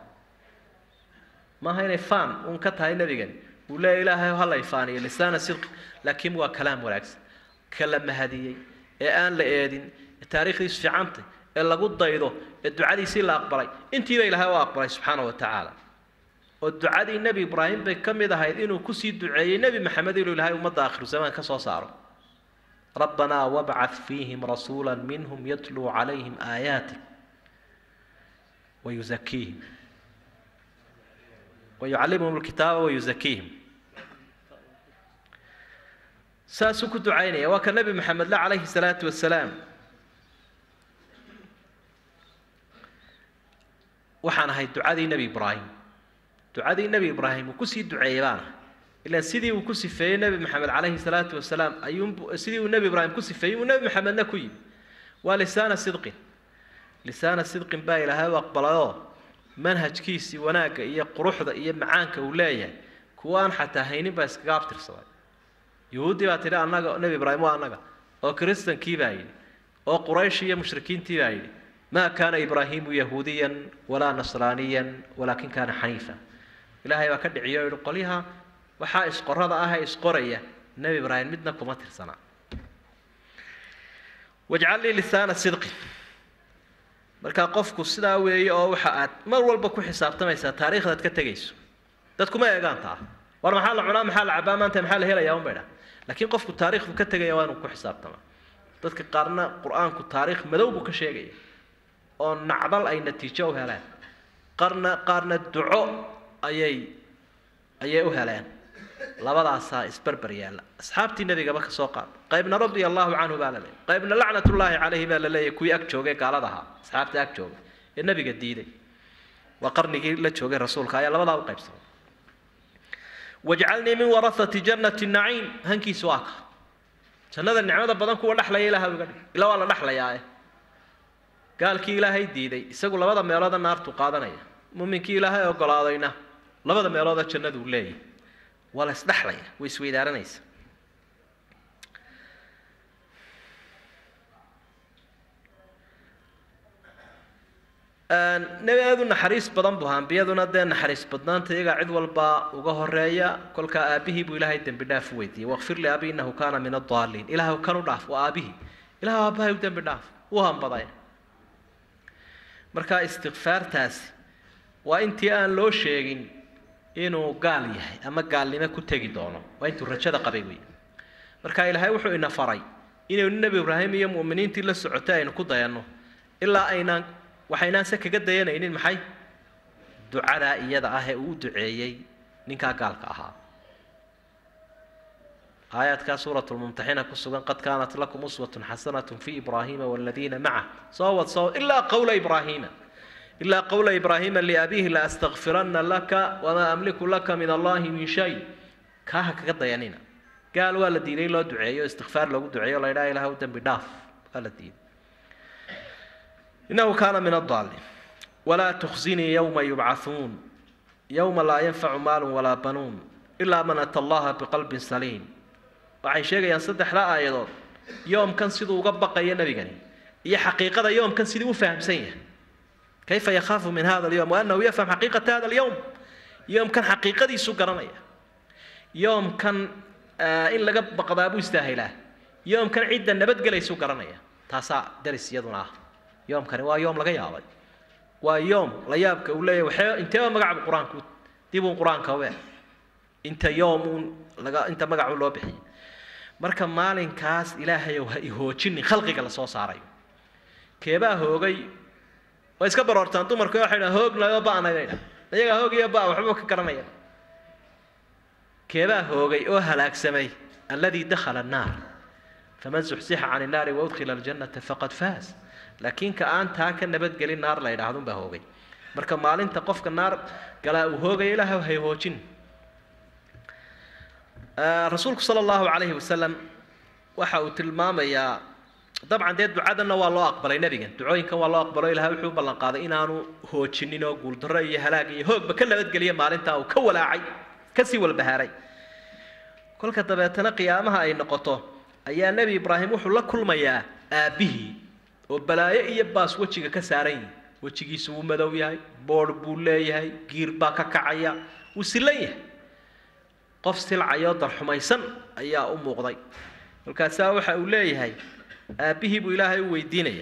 maaha inay faan uun ka tahay nebigani uu leeya ilaahay ha la ifaaniyo lisaana sidqi laakiin waa kalaam wanaagsan ka la mahadiyey ee aan la eedin ee taariikhdiisu fiicantay ee lagu daydo ee ducadiisii la aqbalay intiiba ilaahay u aqbalay subxaana wa tacaala oo ducadii nebi ibraahim bay ka mid ahayd inuu kusii duceeyey nebi maxamed inuu ilaahay ummadda aakhiru zamaan ka soo saaro rabbanaa wabcad fiihim rasuula minhum yatluu calayhim aayaatik wayuzakiihim wayucallimuhum alkitaaba wayuzakiihim saasuu ku ducaynaya waa ka nebi maxamed le calayhi salaatu wasalaam waxaan ahay ducadii nebi ibraahim ducadii nebi ibraahim uu kusii duceeyey baana ilaan sidii uu ku sifeeyey nebi maxamed calayhi salaatu wasalaam ayuunbu sidii uu nebi ibraahim ku sifeeyey uu nebi maxamedna ku yimi waa lisaana sidqin lisaana sidqin baa ilaahay u aqbalayoo manhajkiisii wanaagga iyo quruxda iyo macaanka uu leeyahay kuwa aan xataa haynin baa iskaga abtirsaday yuhuuddii baa tidhi annaga nebi ibraahim waa annaga oo kiristankii baa yidhi oo quraysh iyo mushrikiintii baa yidhi maa kaana ibraahiimu yahuudiyan walaa nasraaniyan walaakin kaana xaniifa ilaahay baa ka dhiciyo o yihi qolyaha waxaa isqorada ah ee isqoraya nebi ibraahim midna kuma tirsanaa wajcal lii lisaana sidqin markaa qofku sidaa weeye oo waxa aad mar walba ku xisaabtamaysaa taariikhdaad ka tegayso dadkuma eegaan taa war maxaa la cunaa maxaa la cabaa maanta maxaa la helayaa un bay dhaa laakiin qofku taariikhdu ka tegaya waa inuu ku xisaabtamaa dadka qaarna qur-aanku taariikh madow buu ka sheegaya oo nacdal ay natiijo u heleen qarna qaarna duco ayay ayay u heleen labadaasaa isberber yaalla asxaabtii nebigaba ka soo qaad qaybna radia allahu canhu baa la leeyay qaybna lacnatullaahi calayhi baa la leeyahy kuwii ag joogay gaalada ahaa asxaabta ag joogay ee nebiga diiday waa qarnigii la joogay rasuulka ayaa labadaa u qaybsamay wajcalnii min warahati jannati naciim hankiisu waa ka jannada nicmada badan kuwa dhexlaya ilaah iga dhig ila waa la dhexlayaae gaalkii ilaahay diiday isagu labada meelooda naartu qaadanaya muuminkii ilaahay ogolaadayna labada meelooda jannadu leeyahy waa la isdhexlaya way isweydaaranaysa nebi aada u naxariis badan buu ahaa ambiyaduna dee naxariis badnaanta iyagaa cid walba uga horeeya kolkaa aabihii buu ilaahay dembi dhaaf u weydiiyey waqfir li abi innahu kaana min addaaliin ilaahw kan u dhaaf waa aabihii ilaah aabbahay u dembi dhaaf wuu hambaday markaa istikfaartaasi waa intii aan loo sheegin inuu gaal yahay ama gaalnimo ku tegi doono waa intuu rajada qabay wey marka ilaahay wuxuu ina faray inaynu nebi ibraahim iyo mu'miniintii la socotay aynu ku dayanno ilaa aynaan waxaynaan se kaga dayanaynin maxay ducadaa iyada ah ee uu u duceeyey ninkaa gaalka ahaa aayaadkaa suurat lmumtaxina ku sugan qad kaanat lakum uswatun xasanat fi ibraahiima waladiina macah soo wad soo ilaa qowla ibraahiima ilaa qowla ibraahiima liabiihi la astakfirana laka wamaa amliku laka min allahi min shay kaaha kaga dayanina gaal waa la diiday loo duceeyo istikfaar loogu duceeyo la ydhaha ilaah u dembi dhaaf waa la diiday inahu kaana min adaalin walaa tukhzinii yowma yubcathuun yowma laa yanfacu maalun walaa banuun ilaa man ata allaha biqalbin saliim waxay sheegayaan saddexda aayadood yoomkan siduu uga baqayo nebigani iyo xaqiiqada yoomkan sidii u fahamsan yahay kayfa yakhaafu min hada alyowm waanahu yafham xaqiiqata hada alyowm yoomkan xaqiiqadiisu garanaya yoomkan in laga baqdaa buu istaahilaa yoomkan cidda nabadgelaysu garanaya taasaa daris iyaduna ah yoomkani waa yoom laga yaabay waa yoom la yaabka uu leeyahy waxee inteeba magaca qur-aanku dibuun qur-aanka we inta yoom uun laga inta magacu loo bixiyay marka maalinkaas ilaahayow ha ihoojinin khalqiga lasoo saarayo keebaa hoogay way iska baroortaan dumarku waxay dhaha hoognayo ba'nay bay dhaha iyagaa hoog iyo ba waxba ka garanaya keebaa hoogay oo halaagsamay alladii dakhala annaar faman zuxsixa can innaari waudkhila aljannata faqad faas laakiin ka aan taa ka nabadgelin naar la yidhahdun baa hoogay marka maalinta qofka naar galaa uu hoogaya ilaah hay hoojin rasuulku sala allahu calayhi wasalam waxa uu tilmaamayaa dabcan dee ducadanna waa loo aqbalay nebigan ducooyinkan waa loo aqbalo ilahay wuxuu u ballan qaaday inaanu hoojinin oo guuldarro iyo halaag iyo hoogba ka nabadgeliya maalintaa uu ka walaacay kasii walbahaaray kolka dabeetana qiyaamaha ay noqoto ayaa nebi ibraahim wuxuu la kulmayaa aabbihii oo balaayo iyo baas wejiga ka saaran yihi wejigiisu wuu madow yahay boodh buu leeyahay giir baa ka kacaya wuu silan yahay qof silcayoo darxumaysan ayaa u muuqday markaasaa waxa uu leeyahay aabbihii buu ilaahay u weydiinaya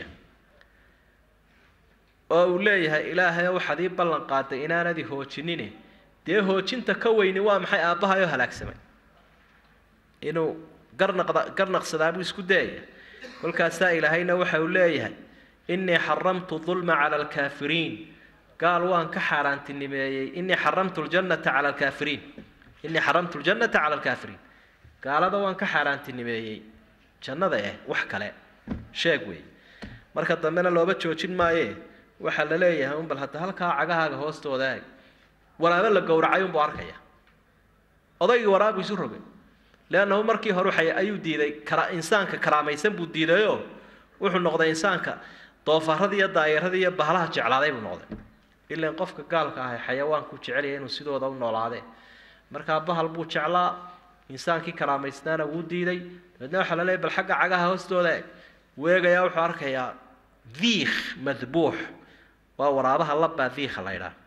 oo uu leeyahay ilaahay waxaad ii ballan qaaday inaanadi hoojinine dee hoojinta ka weyni waa maxay aabbahayoo halaagsamay inuu garnaqda garnaqsadaa buu isku dayaya kolkaasaa ilaahayna waxa uu leeyahay innii xaramtu dulma cala alkaafiriin gaal waan ka xaaraantinimeeyey innii xaramtu ljannata cala alkaafiriin innii xaramtu ljannata cala alkaafiriin gaalada waan ka xaaraantinimeeyey jannada eh wax kale sheeg wey marka dambena looba joojin maaye waxaa la leeyahay un bal hadda halkaa cagahaaga hoostooda aag waraabo la gowracay unbuu arkaya odaygii waraabu isu rogay leannahu markii hore waxay ayuu diiday kara insaanka karaamaysan buu diidayoo wuxuu noqday insaanka doofaarradii iyo daayaradii iyo bahalaha jeclaaday buu noqday ilaan qofka gaalka ahay xayawaanku jecelaya inuu sidooda u noolaadee markaa bahal buu jeclaa insaankii karaamaysnaana wuu diiday dabeedna waxaa la leeyahy bal xagga cagaha hoostooda eg weegayaa wuxuu arkayaa diikh madbuux waa waraabaha labbaa diikha la ydhaha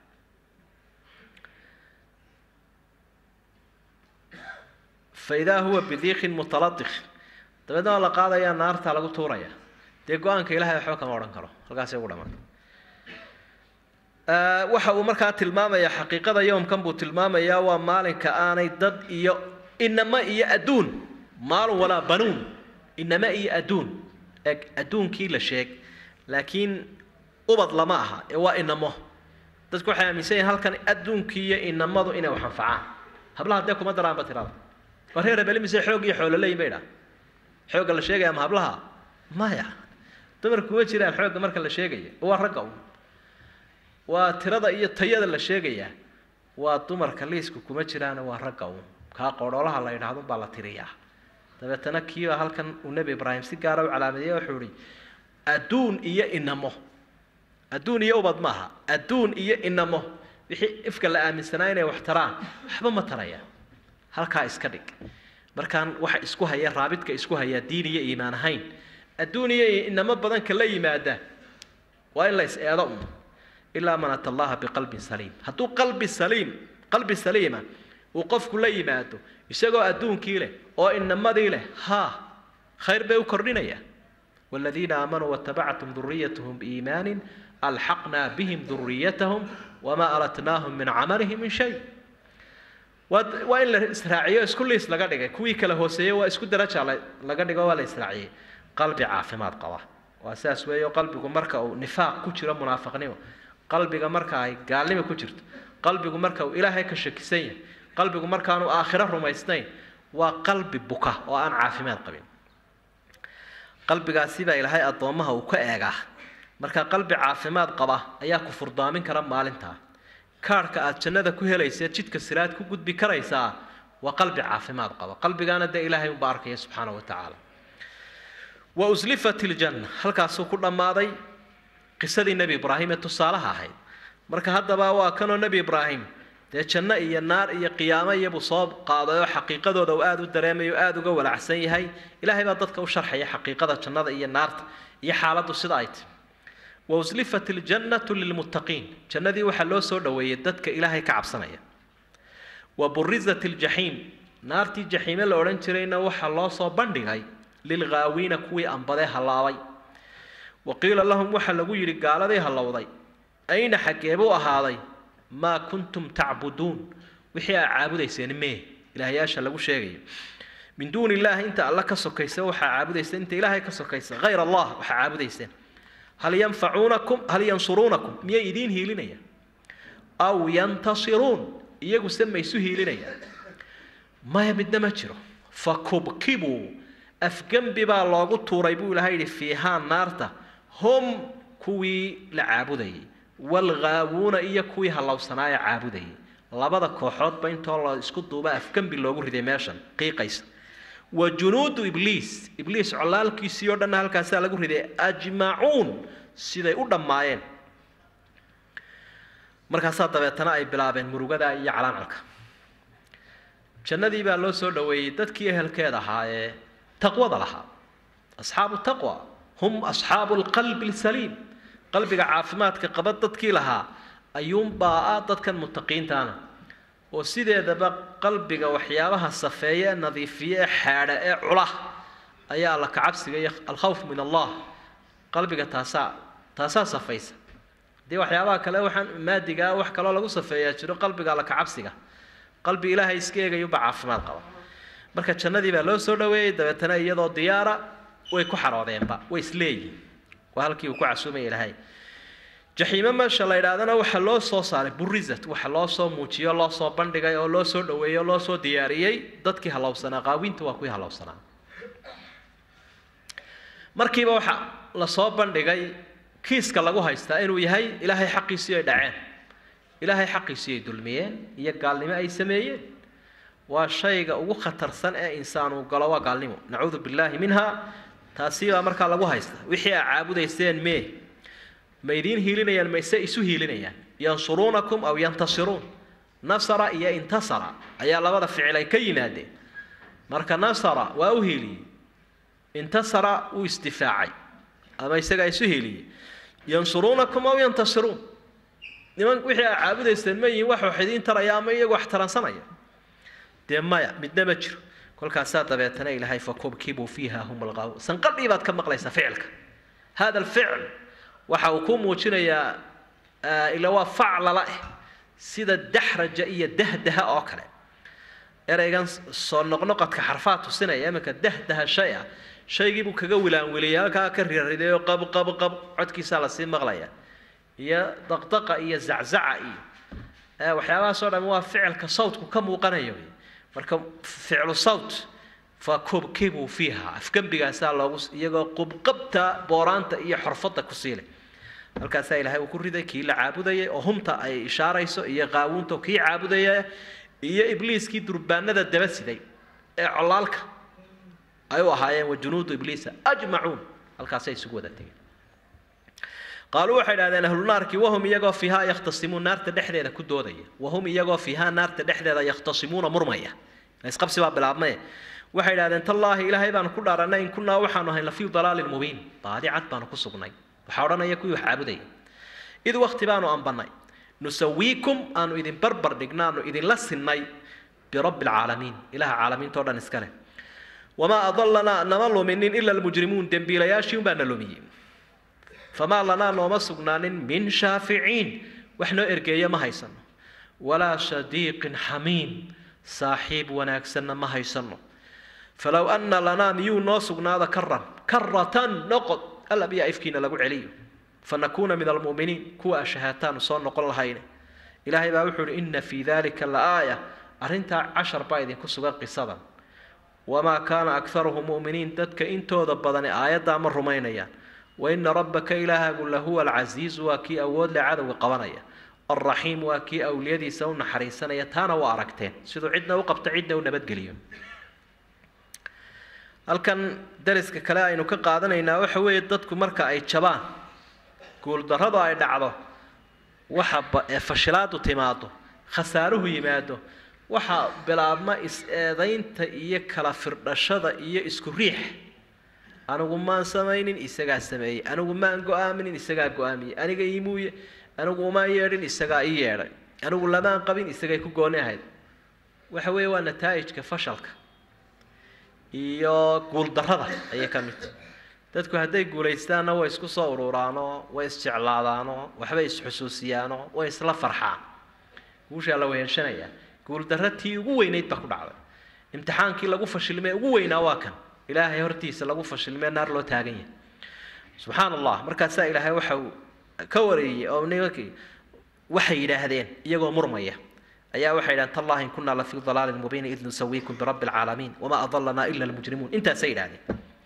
faidaa huwa bidiikin mutaladikh dabeedna waa la qaadayaa naarta lagu tuuraya dee go-aanka ilahay waxba kama odhan karo halkaasay ugu dhamaata waxa uu markaa tilmaamayaa xaqiiqada yowmkan buu tilmaamayaa waa maalinka aanay dad iyo inama iyo adduun maalun walaa banuun inama iyo adduun eg adduunkii la sheeg laakiin ubad lama aha ee waa inamo dadku waxay aaminsan yihin halkan adduunkii iyo inamadu inay wax anfacaan hablaha dee kuma daraanba tirada waa reer rebeli mise xoog iyo xoolo leeyin bay dhaa xoogga la sheegaya ma hablaha maya dumarku kuma jiraan xoogga marka la sheegaya waa ragga un waa tirada iyo tayada la sheegayaa waa dumarka liisku kuma jiraana waa ragga un kaa qoodhoolaha la yidhahdun baa la tiriyaa dabeetana kiiba halkan uu nebi ibraahim si gaara u calaamadiyey wuxuu ihi adduun iyo inamo adduun iyo ubad maaha adduun iyo inamo wixii ifka la aaminsanaa inay wax taraan waxba ma tarayaan halkaa iska dhig markaan waxa isku haya raabidka isku haya diin iyo iimaan ahayn adduun iyo inamo badanka la yimaada waa in la is eedo un ilaa man ata allaha biqalbin saliim hadduu qalbi saliim qalbi saliima uu qofku la yimaado isagoo adduunkii leh oo inamadii leh haa khayr bay u kordhinaya والذين آمنوا واتبعتهم ذريتهم بإيمان ألحقنا بهم ذريتهم وما ألتناهم من عملهم من شيء waa in la israaciyo isku liis laga dhigay kuwii kala hooseeyey waa isku daraja laga dhigo waa la israaciyey qalbi caafimaad qaba waa saas weeyo qalbigu marka uu nifaaq ku jiro munaafiqnimo qalbiga marka ay gaalnimo ku jirto qalbigu marka uu ilaahay ka shakisan yahay qalbigu markaanu aakhiro rumaysnayn waa qalbi buka oo aan caafimaad qabin qalbigaasi baa ilaahay addoommaha uu ka eegaa marka qalbi caafimaad qaba ayaa ku furdaamin kara maalintaa kaarhka aad jannada ku helaysa jidka siraad ku gudbi karaysaa waa qalbi caafimaad qaba qalbigaana dee ilaahay unba arkaya subxaana wa tacaala wa uslifat iljanna halkaasuu ku dhammaaday qisadii nebi ibraahim ee tusaalaha ahayd marka haddaba waa kanoo nebi ibraahim dee janno iyo naar iyo qiyaamo iyobuu soo qaaday oo xaqiiqadooda uu aada u dareemayo aada uga walacsan yahay ilaahay baa dadka u sharxaya xaqiiqada jannada iyo naarta iyo xaaladdu sida ay tahy wa uslifat iljannatu lilmuttaqiin jannadii waxaa loo soo dhoweeyey dadka ilaahay ka cabsanaya wa burizat iljaxiim naartii jaxiime la odhan jirayna waxaa loo soo bandhigay lilghaawiina kuwii ambadee hallaabay wa qiila lahum waxaa lagu yidhi gaaladii hallowday ayna xaggeebuu ahaaday maa kuntum tacbuduun wixii aa caabudayseen mee ilaahyaasha lagu sheegayo min duuni illaahi inta alla ka sokaysa waxaa caabudayseen inta ilaahay ka sokaysa hayr allah waxaa caabudayseen hal yanfacuunakum hal yansuruunakum miyay idiin hiilinayaan aw yantasiruun iyaguse ma isu hiilinayaan maya midna ma jiro fakubkibuu afgembi baa loogu tuuray buu ilahay yidhi fiihaa naarta hum kuwii la caabudayay walghaawuuna iyo kuwii hallowsanaaya caabudayay labada kooxoodba intoo la isku duuba afgembi loogu riday meeshan qiiqaysa wa junuudu ibliis ibliis colaalkiisii oo dhanna halkaasaa lagu riday ajmacuun siday u dhammaayeen markaasaa dabeetana ay bilaabeen murugada iyo calaancalka jannadii baa loo soo dhoweeyey dadkii ehelkeed ahaa ee taqwada lahaa asxaabu taqwa hum asxaabu alqalbi alsaliim qalbiga caafimaadka qaba dadkii lahaa ayuunbaa ah dadkan mutaqiintaana oo sideedaba qalbiga waxyaabaha safeeye ee nadiifiye ee xaadha ee cula ayaa alla kacabsiga iyo alkhawf min allah qalbiga taasaa taasaa safaysa haddii waxyaabaha kale waxaan maadigaa wax kaloo lagu safeeyaa jiro qalbiga alla kacabsiga qalbi ilaahay iska eegayuba caafimaad qaba marka jannadii baa loo soo dhoweeyey dabeetana iyadoo diyaara way ku xaroodeenba way isleeyihin waa halkii uu ku casuumaya ilaahay jaxiime meesha la yidhaahdana waxaa loo soo saaray burizat waxa loo soo muujiyo loo soo bandhigay oo loo soo dhoweeyey oo loo soo diyaariyey dadkii hallowsanaa qaawinta waa kuwii hallowsanaa markiiba waxa lasoo bandhigay kiiska lagu haystaa inuu yahay ilaahay xaqiisii ay dhaceen ilaahay xaqiisii ay dulmiyeen iyo gaalnimo ay sameeyeen waa shayga ugu khatarsan ee insaan uu galo waa gaalnimo nacuudu billaahi minha taasi baa markaa lagu haysta wixii aa caabudayseen mee ma idiin hiilinayaan mayse isu hiilinayaan yansuruunakum aw yantasiruun nasara iyo intasara ayaa labada ficil ay ka yimaadeen marka nasara waa u hiiliyey intasara wuu isdifaacay ama isagaa isu hiiliyey yansuruunakum aw yantasiruun niman wixii aa caabudayseen ma yihiin wax wax idiin taraya ama iyagu wax taransanaya dee maya midna ma jiro kolkaasaa dabeetana ilaahay fakubkibuu fiiha hum alqaaw sanqadhii baad ka maqlaysaa ficilka hada alficl waxa uu ku muujinayaa ila waa faclala eh sida daxraja iyo dahdaha oo kale ereygan soo noqnoqodka xarfaa tusinaya iminka dahdaha shay ah shaygii buu kaga wilaanwiliyay halkaa ka rirridayo qab qab qab codkiisaa lasii maqlaya iyo daqdaqa iyo zaczaca iyo waxyaabahaasoo dhan waa ficilka sawtku ka muuqanayo marka ficlu sawt fa kubkibuu fiiha afgembigaasaa loogu iyagoo qubqabta booraanta iyo xorfadda ku siilay halkaasaa ilaahay uu ku riday kii la caabudayay oo humta ay ishaarayso iyo qaawunta kii caabudaya iyo ibliiskii durbaanada daba siday ee colaalka ay u ahaayeen wa junuudu ibliisa ajmacuun halkaasay isugu wada tegeen qaaluu waxay idhahdeen ahlu naarkii wahum iyagoo fiihaa yakhtasimuun naarta dhexdeeda ku doodaya wahum iyagoo fiihaa naarta dhexdeeda yakhtasimuuna murmaya isqabsi baa bilaabmaye waxay idhahdeen tallaahi ilaahay baanu ku dhaaranay in kunnaa waxaanu ahay lafii dalaalin mubiin baadi cad baanu ku sugnay waxaa odhanaya kuwii wax caabudaya id wakti baanu ambannay nusawiikum aanu idin barbar dhigna aanu idinla sinnay birabbi alcaalamiin ilaha caalamiintao dhan iska leh wamaa adalanaa nama luminin ila almujrimuun dembiilayaashii unbaa na lumiyey famaa lanaa nooma sugnaanin min shaaficiin wax noo ergeeya ma haysano walaa sadiiqin xamiim saaxiib wanaagsanna ma haysano falow anna lanaa miyuu noo sugnaada karan karatan noqod alla biyaa ifkiina lagu celiyo fanakuuna min almu'miniin kuwa ashahaataanu soo noqon lahayne ilaahay baa wuxuu uhi ina fii dalika la aaya arrintaa cashar baa idinku sugan qisadan wamaa kaana akharuhum mu'miniin dadka intooda badani aayaddaa ma rumaynayaan waina rabbaka ilaahagu lahuwa alcasiizu waa kii awood le cadowga qabanaya alraxiim waa kii awliyadiisa u naxariisanaya taana waa aragteen siduu cidna u qabto cidna u nabadgeliyo halkan dariska kale aynu ka qaadanaynaa waxa weeye dadku marka ay jabaan guuldarradu ay dhacdo waxa fashilaadu timaado khasaaruhu yimaado waxaa bilaabma is-eedaynta iyo kala firdhashada iyo isku riix anigu maan samaynin isagaa sameeyey anigu maan go-aaminin isagaa go-aamiyey aniga iimuuye anigu umaan yeedhin isagaa ii yeedhay anigu lamaan qabin isagay ku gooni ahayd waxa weeye waa nataa'ijka fashalka iyo guuldarrada ayay ka mid tahay dadku hadday guulaystaanna way isku soo ururaanoo way isjeclaadaanoo waxbay isxusuusiyaanoo way isla farxaan guushaa la wehelshanayaa guuldarra tii ugu weynayd baa ku dhacday imtixaankii lagu fashilmee ugu weynaa waa kan ilaahay hortiisa lagu fashilmee naar loo taagan yahay subxaan allah markaasaa ilaahay waxa uu ka wareeyey oo nimankii waxay yidhaahdeen iyagoo murmaya ayaa waxay yidhahdeen tallahi in kunaa lafii dalaalin mubiin id nusawiikum birabbi alcaalamiin wamaa adalanaa ila almujrimuun intaasay yidhahdeen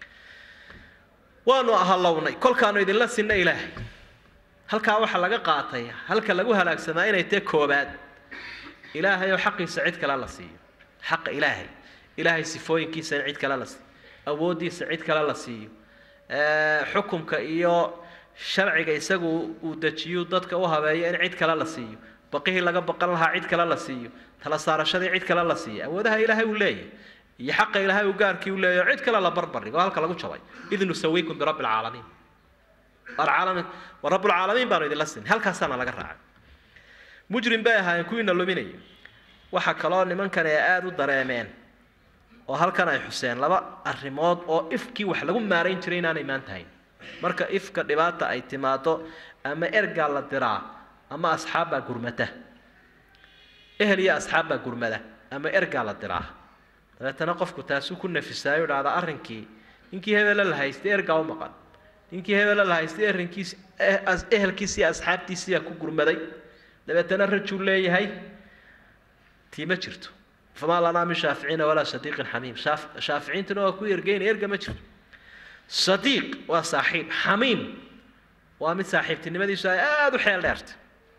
waanu ahalownay kolkaanu idinla sinna ilaahay halkaa waxaa laga qaatay halka lagu halaagsamaa inay tae koobaad ilaahay oo xaqiisa cid kale la siiyo xaqa ilaahay ilaahay sifooyinkiisa in cid kale la siiyo awooddiisa cid kale la siiyo xukumka iyo sharciga isagu uu dejiyo dadka u habeeyo in cid kale la siiyo baqihii laga baqan lahaa cid kale la siiyo tala saarashadii cid kale la siiyo awoodaha ilaahay uu leeyahay iyo xaqa ilaahay uu gaarkii u leeyahay cid kale la barbardhigo halka lagu jabay id nusawiikum birabbi alcaalamiin alcaalamiin wa rabbulcaalamiin baanu idinla siin halkaasaana laga raacay mujrim bay ahaayeen kuwiina luminaya waxaa kaloo nimankan ay aada u dareemeen oo halkan ay xuseen laba arrimood oo ifkii wax lagu maarayn jiray inaanay maan tahayn marka ifka dhibaata ay timaado ama ergaa la diraa ama asxaabbaa gurmata ehel iyo asxaabbaa gurmada ama ergaa la diraa dabeetana qofku taasuu ku nafisaayo dhahda arrinkii ninkii hebele la haystay ergaa u maqan ninkii hebele la haystay arrinkiisi ehelkiisi iyo asxaabtiisiyaa ku gurmaday dabeetana rajuu leeyahay tii ma jirto famaa lanaa min shaaficiina walaa sadiiqin xamiim shaaficiintuna waa ku ergeynaya erga ma jirto sadiiq waa saaxiib xamiim waa mid saaxiibtinimadiisu ay aada u xeel dheertay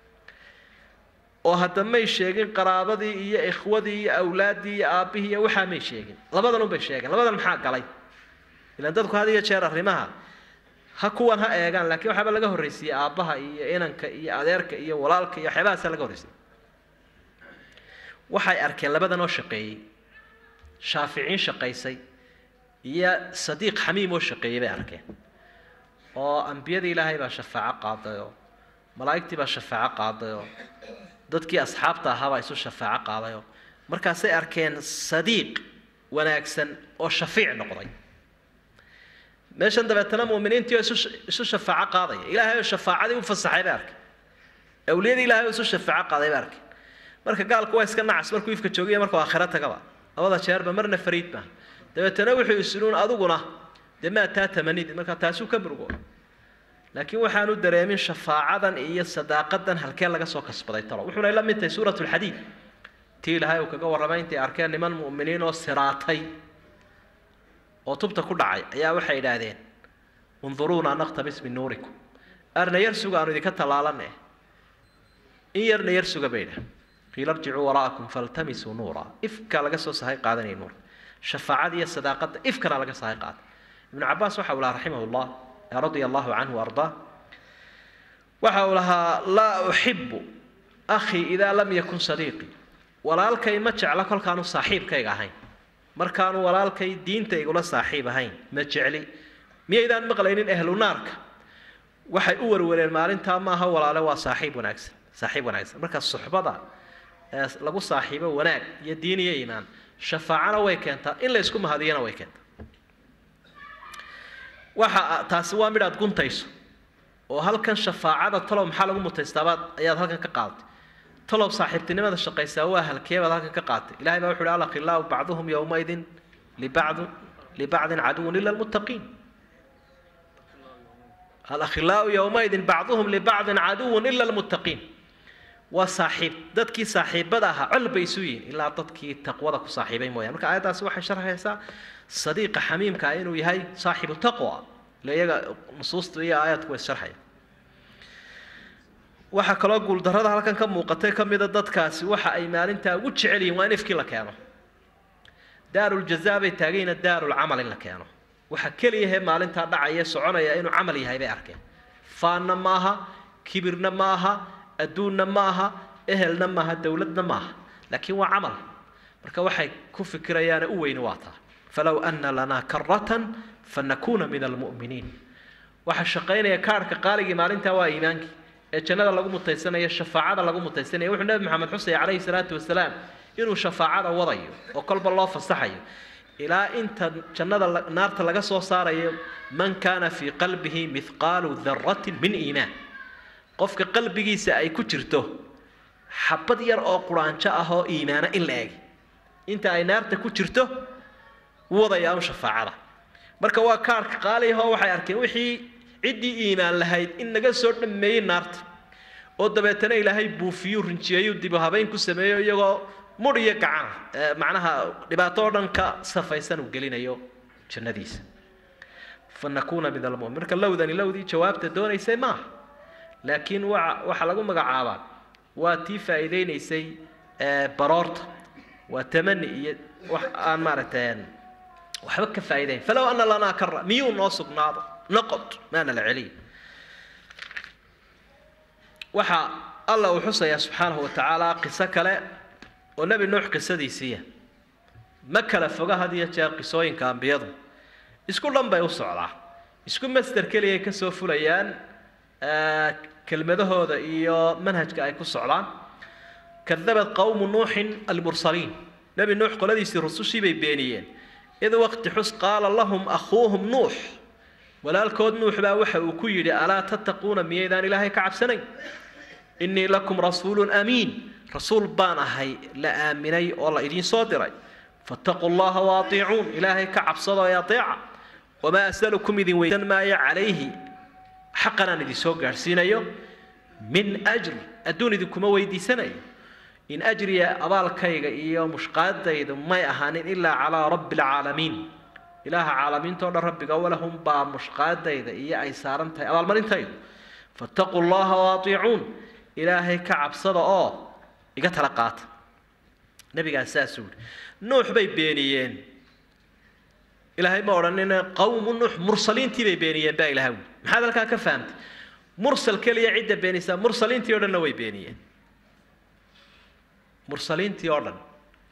oo hadda may sheegin qaraabadii iyo ikhwadii iyo awlaaddii iyo aabbihii iyo waxaa may sheegin labadan unbay sheegeen labadan maxaa galay ilaan dadku had iyo jeer arrimaha ha kuwan ha eegaan laakiin waxaaba laga horraysiiyey aabbaha iyo inanka iyo adeerka iyo walaalka iyo waxyaabahaasa laga horraysiyey waxay arkeen labadan oo shaqeeyey shaaficiin shaqaysay iyo sadiiq xamiim oo shaqeeyey bay arkeen oo ambiyadii ilaahay baa shafaaco qaadayoo malaa'igtii baa shafaaco qaadayoo dadkii asxaabta ahaabaa isu shafaaco qaadayoo markaasay arkeen sadiiq wanaagsan oo shafiic noqday meeshan dabeetana muuminiintii oo isu isu shafaaco qaadaya ilaahay oo shafaacadii u fasaxay bay arkeen awliyadii ilaahay oo isu shafaaco qaaday bay arkeen marka gaalku waa iska nacas markuu ifka joogiya markuu aakhiro tagaba labada jeerba marna fariid maaha dabeetana wuxuu isinuun adiguna dee maa taa tamanidi marka taasuu ka murgo laakiin waxaanu dareemin shafaacadan iyo sadaaqadan halkee laga soo kasbaday talo wuxuuna la mid tahay suurat lxadiid tii ilaahay uu kaga warramay intay arkeen niman mu'miniin oo siraatay oo tubta ku dhacay ayaa waxay idhaahdeen unduruuna naqtabis min nuurikum arna yar suga aanu idinka tallaalane in yarna yar suga bay idhaah qiila irjicuu waraa'akum faltamisuu nuura ifka laga soo sahay qaadanaya nuur shafaacada iyo sadaaqada ifkana laga sahay qaaday ibnu cabaas waxa uu lahaa raximah llah radia allahu canhu ardaa waxa uu lahaa laa uxibu akhii idaa lam yakun sadiiqii walaalkay ma jecla kolkaanu saaxiibkayga ahayn markaanu walaalkay diinta igula saaxiib ahayn ma jecli miyaydaan maqlaynin ehlu naarka waxay u warwareen maalintaa maaha walaale waa saaxiib wanaagsan saaxiib wanaagsan marka suxbada ee lagu saaxiibo wanaag iyo diin iyo iimaan shafaacana way keentaa in la isku mahadiyana way keentaa waxa taasi waa midhaad guntayso oo halkan shafaacada talow maxaa lagu mutaystaabaad ayaad halkan ka qaadatay talow saaxiibtinimada shaqaysaa waa halkeebaad halkan ka qaadatay ilahay baa wuxu uhi alakhilaau bacduhum yowmaidin libacdu libacdin caduwun ila lmuttaqiin alakhilaau yowmaidin bacduhum libacdin caduwun ila lmuttaqiin waa saaxiib dadkii saaxiibada ahaa col bay isu yihiin ilaa dadkii taqwada ku saaxiibay mooyaan marka aayaddaasi waxay sharxaysaa sadiiqa xamiimka ah inuu yahay saaxibu taqwa ile iyaga nusuusta iyo aayadku way sharxaya waxaa kaloo guuldarrada halkan ka muuqatay ka mida dadkaasi waxa ay maalintaa ugu jecel yihiin waa in ifkii la keeno daaruljazaa bay taagayna daarulcamal in la keeno waxa keliyahee maalintaa dhacaya soconaya inuu camal yahay bay arkeen faanna ma aha kibirna ma aha adduunna ma aha ehelna maaha dowladna ma aha laakiin waa camal marka waxay ku fikirayaane u weyni waa taa falow ana lanaa karatan fanakuuna min almu'miniin waxaa shaqaynaya kaarhka qaaligii maalintaa waa iimaankii ee jannada lagu mutaysanaya shafaacada lagu mutaysanaya wuxuu nebi maxamed xusaya calayhi salaatu wasalaam inuu shafaacada wadayo oo kolba loo fasaxayo ilaa inta jannada naarta laga soo saarayo man kaana fii qalbihi mithqaalu daratin min iimaan qofka qalbigiisa ay ku jirto xabad yar oo quraanjo ah oo iimaana in la eg inta ay naarta ku jirto wadayaa un shafaacada marka waa kaarka qaaliyahoo waxay arkeen wixii ciddii iimaan lahayd in naga soo dhammeeyey naarta oo dabeetana ilaahay buufiyuu rinjiyeeyuu dibu habeyn ku sameeyo iyagoo mudh iyo gacan macnaha dhibaato oo dhan ka safaysan uu gelinayo jannadiisa fa nakuuna min almumin marka lowdani lowdii jawaabta doonaysay maaha laakiin waa waxaa lagu magacaabaa waa tii faa'iideynaysay baroorta waa tamani iyo wax aan maaragtay waxba ka faa'iidayn falow ana lanaa kara miyuu noo sugnaado noqod maana la celiyo waxa alla uu xusayaa subxaanahu wa tacaala qiso kale oo nebi nuux qisadiisiiya ma kala foga had iyo jeer qisooyinka ambiyadu isku dhan bay u socdaa isku master keliyay ka soo fulayaan kelmadahooda iyo manhajka ay ku socdaan kadabad qowmu nuuxin almursaliin nebi nuux qoladiisii rusushii bay beeniyeen id waqti xus qaala lahum akhuuhum nuux walaalkood nuux baa waxa uu ku yidhi alaa tattaquuna miyaydaan ilaahay ka cabsanayn innii lakum rasuulun amiin rasuul baan ahay la aaminay oo la idiin soo diray fattaquu llaha waatiicuun ilaahay ka cabsado ee ateeca wamaa asalukum idin weydan maayo calayhi xaqan aan idin soo gaadhsiinayo min ajri adduun idinkuma weydiisanayo in ajriya abaalkayga iyo mushqaadaydu may ahaanin ilaa calaa rabbi alcaalamiin ilaaha caalamiintao dhan rabbiga walahum baa mushqaadayda iyo ay saaran tahay abaalmarintaydu fattaquu llaha waatiicuun ilaahay ka cabsada oo iga tala qaata nabigaas saasuu yihi nuux bay beeniyeen ilaahay ma odhanina qawmu nuux mursaliintii bay beeniyeen baa ilahay wuli maxaad halkaa ka fahamtay mursal keliya cidda beenisaa mursaliintii o dhanna way beeniyeen mursaliintii oo dhan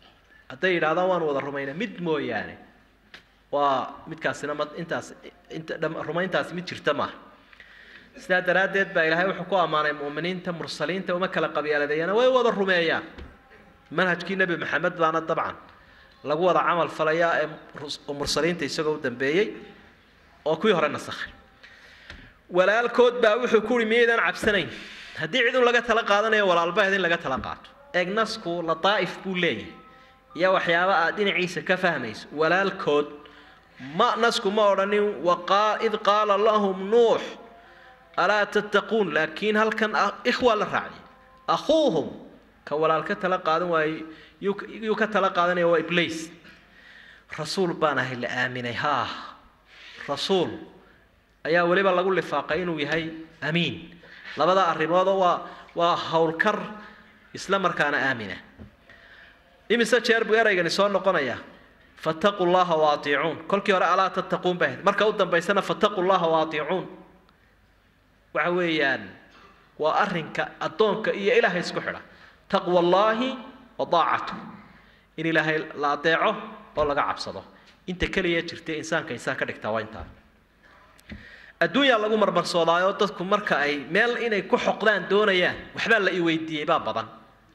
hadday yidhahdaan waan wada rumaynay mid mooyaane waa midkaasina ma intaas inta dham- rumayntaasi mid jirta maaha sidaa daraaddeed baa ilaahay wuxuu ku ammaanay mu'miniinta mursaliinta uma kala qabyaaladeeyana way wada rumeeyaan manhajkii nebi maxamed baana dabcan lagu wada camal falayaa ee rus- mursaliinta isagoo u dambeeyey oo kuwii hore nasakhay walaalkood baa wuxuu ku uhi miyaydaan cabsanayn haddii cid un laga tala qaadanayo walaalbaheed in laga tala qaato egnasku lataa'if buu leeyahay iyo waxyaaba aad dhinaciisa ka fahmayso walaalkood ma nasku ma odhanin waqaa id qaala lahum nuux alaa tattaquun laakiin halkan ah- ikhwaa la raaciyay akhuuhum ka walaal ka tala qaadan waaye yuu ka- yuu ka tala qaadanaya waa ibliis rasuul baan ahay la aaminay haa rasuul ayaa weliba lagu lifaaqay inuu yahay amiin labada arrimoodoo waa waa howlkar isla markaana aamina imise jeer buu eraygani soo noqonayaa fattaquu llaha waatiicuun kolkii hore alaa tattaquun bay ahayd marka u dambaysana fattaquu llaha waatiicuun waxa weeyaan waa arrinka addoonka iyo ilaahay isku xidha taqwa allaahi wa daacatu in ilaahay la adeeco oo laga cabsado inta keliya jirta insaanka insaan ka dhigtaa waa intaa adduunyaa lagu marmarsoodaayo dadku marka ay meel inay ku xoqdaan doonayaan waxbaa la i weydiiyey baa badan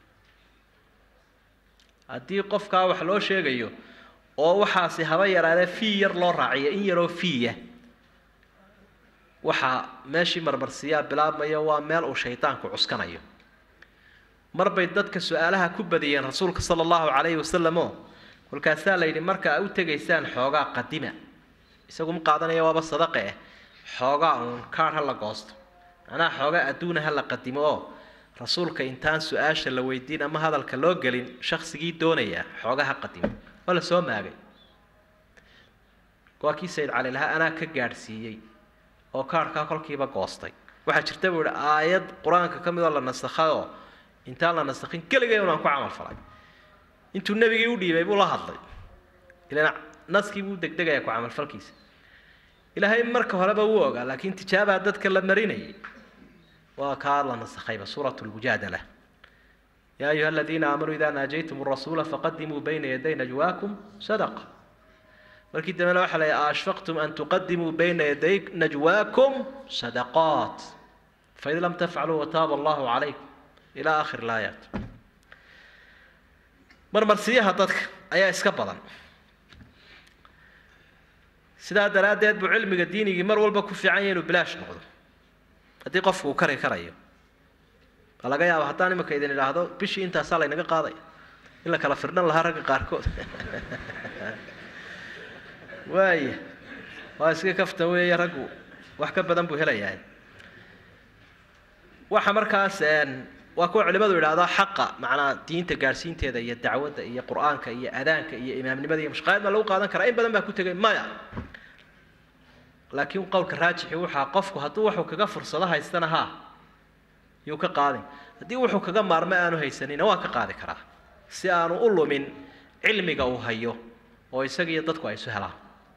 haddii qofkaa wax loo sheegayo oo waxaasi haba yaraadee fii yar loo raaciyo in yaroo fiiya waxaa meeshii marmarsiiyaa bilaabmaya waa meel uu shaydaanku cuskanayo mar bay dadka su-aalaha ku badiyeen rasuulka sala allahu calayhi wasalam oo kolkaasaa la yidhi marka ay u tegaysaan xoogaa qadima isagu ma qaadanaya waaba sadaqe eh xoogaa uun kaadh ha la goosto macnaha xoogaa adduuna ha la qadimo oo rasuulka intaan su-aasha la weydiin ama hadalka loo gelin shaksigii doonaya xoogaa ha qadimo waa la soo maagay waa kii sayid cali lahaa anaa ka gaadhsiiyey oo kaadhkaa kolkiiba goostay waxaa jirta buu ihi aayad qur-aanka ka midoo la nasakhaoo intaan la nasakhin keligay unaan ku camal falay intuu nebigii u dhiibay buu la hadlay ilan naskii buu degdegaya ku camalfalkiisa ilaahay marka horeba wuu ogaa laakiin tijaabaa dadka la marinayay waa kaa la nasakhayba suuratu lmujaadala yaa ayuha aladiina aamanuu idaa naajaytum rasuula faqadimuu bayna yaday najwaakum sadaqa markii dambena waxaa la yidhi ashfaqtum an tuqadimuu bayna yaday najwaakum sadaqaat faid lam tafcaluu wataaba allahu calaykum ilaa aakhir laayaat marmarsiyaha dadka ayaa iska badan sidaa daraaddeed buu cilmiga diinigii mar walba ku fiican yahay inuu bilaash noqdo haddii qofku uu kari karayo waa laga yaaba haddaan imika idin idhaahdo bishii intaasaa laynaga qaadaya in la kala firdhan lahaa ragga qaarkood waaya waa iska kafta weeye raggu wax ka badan buu helayaa waxa markaas waa kuwa culimadu idhaahdaa xaqa macnaa diinta gaadhsiinteeda iyo dacwadda iyo qur-aanka iyo adaanka iyo imaamnimada iyo mashqaayad baa lagu qaadan karaa in badan baa ku tegay maya laakiin qowlka raajixi waxaa qofku hadduu wuxuu kaga fursado haystana haa yuu ka qaadin haddii wuxuu kaga maarmo aanu haysanina waa ka qaadi karaa si aanu u lumin cilmiga uu hayo oo isaga iyo dadku ay isu helaan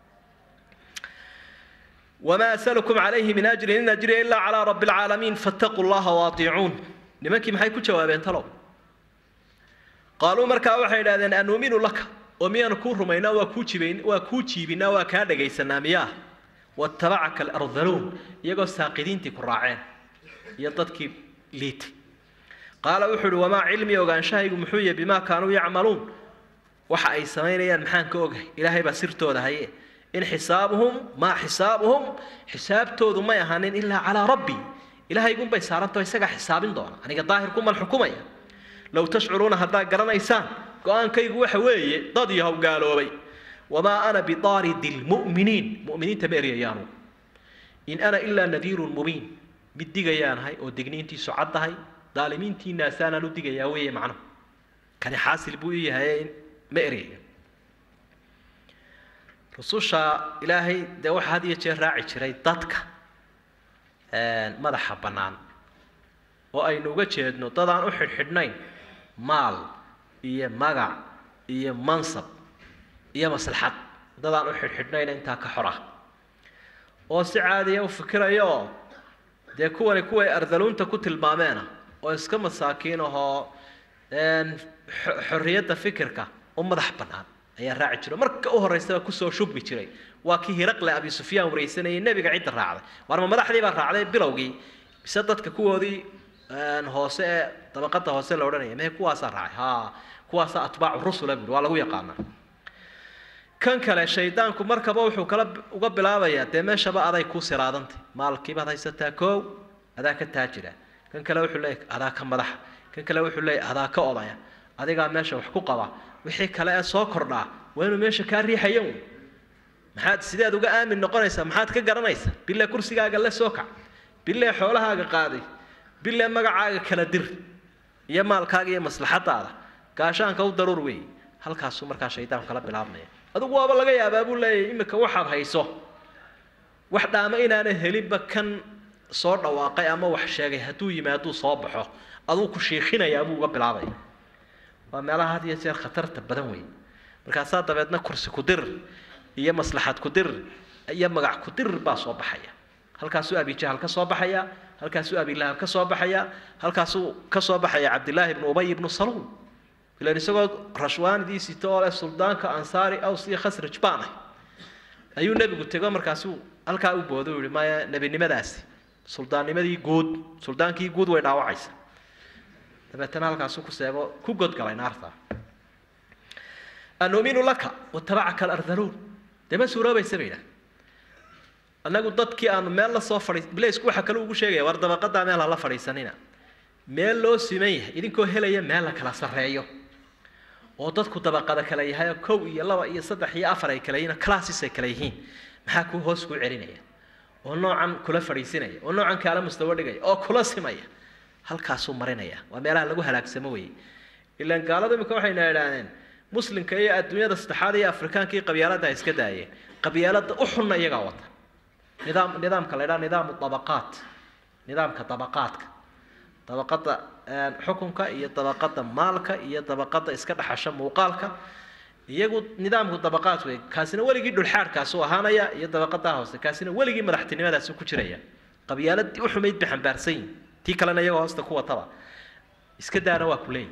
وما أسألكم عليه من أجر إن أجري إلا على رب العالمين فاتقوا الله واطيعون nimankii maxay ku jawaabeen talow qaaluu markaa waxay idhahdeen anuuminu laka oo miyaanu kuu rumaynaa waa kuu jibayn waa kuu jiibinaa waa kaa dhagaysanaa miyaa watabacaka alardaluun iyagoo saaqidiintii ku raaceen iyo dadkii liitay qaala wuxuu uhi wamaa cilmi ogaanshahaygu muxuu yahay bimaa kaanuu yacmaluun waxa ay samaynayaan maxaan ka ogahay ilaahay baa sirtooda haye in xisaabuhum maa xisaabuhum xisaabtoodu may ahaanin ilaa calaa rabbi ilahaygunbay saarantaho isagaa xisaabin doona aniga daahirkuman xukumaya low tashcuruuna haddaad garanaysaan go-aankaygu waxa weeye dad yahow gaaloobay wamaa ana bidaaridi lmu'miniin mu'miniinta ma eryayaanu in ana ilaa nadiirun mubiin mid digayaanahay oo digniintiisu caddahay daalimiintiinaasaanaan u digayaa weeye macnuhu kani xaasil buu i yahay ma eryayo rususha ilaahay dee waxaa had iyo jeer raaci jiray dadka madaxa bannaan oo aynu uga jeedno dad aan u xidhxidhnayn maal iyo magac iyo mansab iyo maslaxad dad aan u xidhxidhnayn intaa ka xor ah oo si caadiya u fikiraya oo dee kuwani kuway ardaluunta ku tilmaameena oo iska masaakiin ahoo xorriyadda fikirka oo madax bannaan ayaa raaci jiro marka u horreysaba kusoo shubmi jiray waa kii hiraqle abi sufyaan wareysanayay nebiga cidda raacday warma madaxdii baa raacday bilowgii mise dadka kuwoodii hoose ee dabaqada hoose la odhanaya mehe kuwaasaa raacay ha kuwaasaa atbaacu rusula buuri waa lagu yaqaanaa kan kale shaydaanku markaba wuxuu kala uga bilaabayaa dee meeshaba aday ku siraadantay maalkiibaad haysataa koow adaa ka taajira kan kale wuxuu leeyahy adaa ka madaxa kan kale wuxuu leeyahy adaa ka odaya adigaa meesha wax ku qaba wixii kale ee soo kordhaa waa inuu meesha kaa riixayan maxaad sideed uga aamin noqonaysaa maxaad ka garanaysaa bille kursigaaga la soo kac bille xoolahaaga qaaday bille magacaaga kala dir iyo maalkaaga iyo maslaxadaada gaashaanka u daruur weeye halkaasuu markaa shaydaanku kala bilaabmaya adigu waaba laga yaabaa buu leeyahay imika waxaad hayso wax dhaama inaana helinba kan soo dhawaaqay ama wax sheegay hadduu yimaaduu soo baxo aduu ku shiikhinayaa buu uga bilaabaya waa meelaha had iyo jeer khatarta badan weeye markaasaa dabeedna kursi ku dir iyo maslaxad ku dir iyo magac ku dir baa soo baxaya halkaasuu abijahal ka soo baxaya halkaasuu abilahab ka soo baxaya halkaasuu ka soo baxaya cabdillaahi ibnu ubay ibnu saluul ilan isagoo rashwaanidii sito oo leh suldaanka ansaari aws iyo khasraj baan ah ayuu nebigu tego markaasuu halkaa u boodo u yihi maya nebinimadaasi suldaannimadii guud suldaankii guud way dhaawacaysa dabeetana halkaasuu ku seego ku godgalay naarta anuuminu laka watabacaka alardhaluun dee ma suuroobaysa bay idhaah annagu dadkii aanu meel la soo fadhiis blaysku waxa kale ugu sheegaya war dabaqadaa meel hala fadhiisanina meel loo siman yahay idinkoo helaya meel la kala sarreeyo oo dadku dabaqada kale yahay oo kow iyo laba iyo saddex iyo afar ay kale yihiin classes ay kale yihiin maxaa kuu hoos kuu celinaya oo noocan kula fadhiisinaya oo noocan kaala mustawo dhigaya oo kula simaya halkaasuu marinaya waa meelaha lagu halaagsamo weeye ilaan gaalada imika waxayna idhaahdeen muslimka iyo adduunyada saddexaad iyo afrikaanka iyo qabyaalada ay iska daayeen qabyaalada u xunna iyagaa wata nidaam nidaamka la ydhaha nidaamu dabaqaat nidaamka dabaqaadka dabaqada xukunka iyo dabaqada maalka iyo dabaqada iska dhaxasha muuqaalka iyagu nidaamku dabaqaad wey kaasina weligii dhulxaadhkaasu ahaanaya iyo dabaqadaa hoose kaasina weligii madaxtinimadaasi ku jiraya qabyaaladii u xumayd bay xambaarsan yihin tii kalena iyagoo hoosta ku wataba iska daana waa ku leeyihi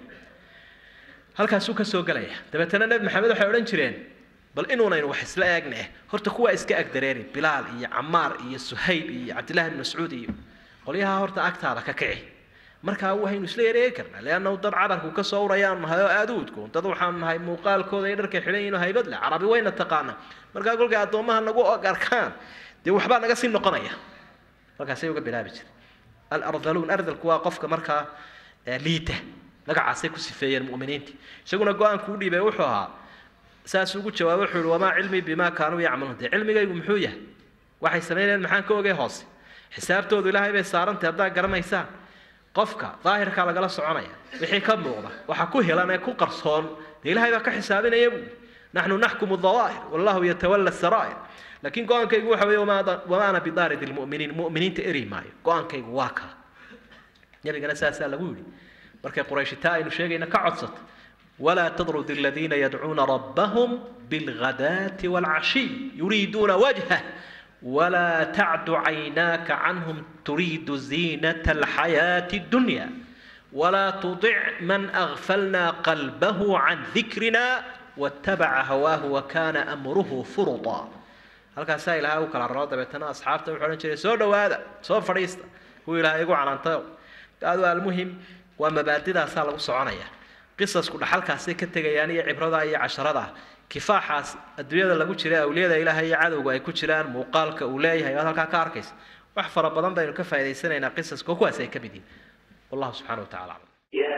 halkaasuu ka soo gelaya dabeetana nebi maxamed waxay odhan jireen bal inuunaynu wax isla eegne horta kuwaa iska agdareeri bilaal iyo camaar iyo suhayb iyo cabdillahi ibn mascuud iyo qolyaha horta agtaada ka kici markaa waynu isla yareegi karnaa leannahu dad carabku ka soo urayaan nahay oo aada u udgoon dad waxaan nahay muuqaalkooda iyo dharkay xidhan yihiin oo haybad leh carabi wayna taqaana markaa kolkay addoommaha nagu arkaan dee waxbaa naga sii noqonaya markaasay uga bilaabi jiray alardhaluun ardalku waa qofka markaa liita magacaasay ku sifeeyeen mu'miniintii isaguna go-aanku u dhiibay wuxuu ahaa saas ugu jawaabay wuxuu yihi wamaa cilmii bimaa kaanuu yacmaluun dee cilmigaygu muxuu yahay waxay samaynayeen maxaan ka ogay hoose xisaabtoodu ilaahay bay saarantay haddaad garanaysaan qofka daahirkaa lagala soconaya wixii ka muuqda waxa ku helan ee ku qarsoon dee ilaahay baa ka xisaabinaya buui naxnu naxkumu dawaahir wallahu yatawalla saraa'ir laakiin go-aankaygu waxa weeye wamaa ana bidaarid lmu'miniin mu'miniinta eri maayo go-aankaygu waa kaa nabigana saasaa lagu yidhi markay qurayshitaa aynu sheegayna ka codsata walaa tadrud aladiina yadcuuna rabbahum bilghadaati waalcashiy yuriiduuna wajhah ولا تعد عيناك عنهم تريد زينة الحياة الدنيا ولا تطع من أغفلنا قلبه عن ذكرنا واتبع هواه وكان أمره فرطا halkaasaa ilaahay u kala raro dabeetana asxaabta wuxuu odhan jiray soo dhowaada soo fadhiista kuwa ilaahay igu calantayo adu almuhim waa mabaadidaasaa lagu soconaya qisasku dhaxalkaasay ka tegayaan iyo cibrada iyo casharada kifaaxaas adduunyada lagu jira awliyada ilaahay iyo cadowga ay ku jiraan muuqaalka uu leeyahay waad halkaa ka arkaysa wax fara badan baynu ka faa'idaysanaynaa qisaska kuwaas ay ka mid yihin wallahu subxana wa tacala aclam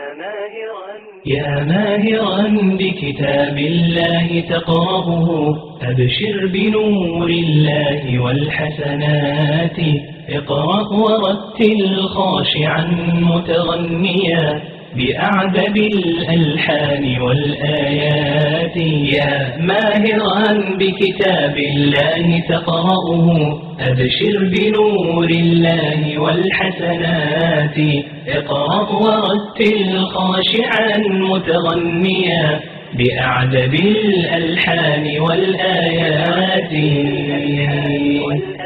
يا ماهرا بكتاب الله تقرأه أبشر بنور الله والحسنات اقرأ ورتل خاشعا متغنيا بأعذب الألحان والآيات يا ماهرا بكتاب الله تقرأه أبشر بنور الله والحسنات اقرأ ورتل خاشعا متغنيا بأعذب الألحان والآيات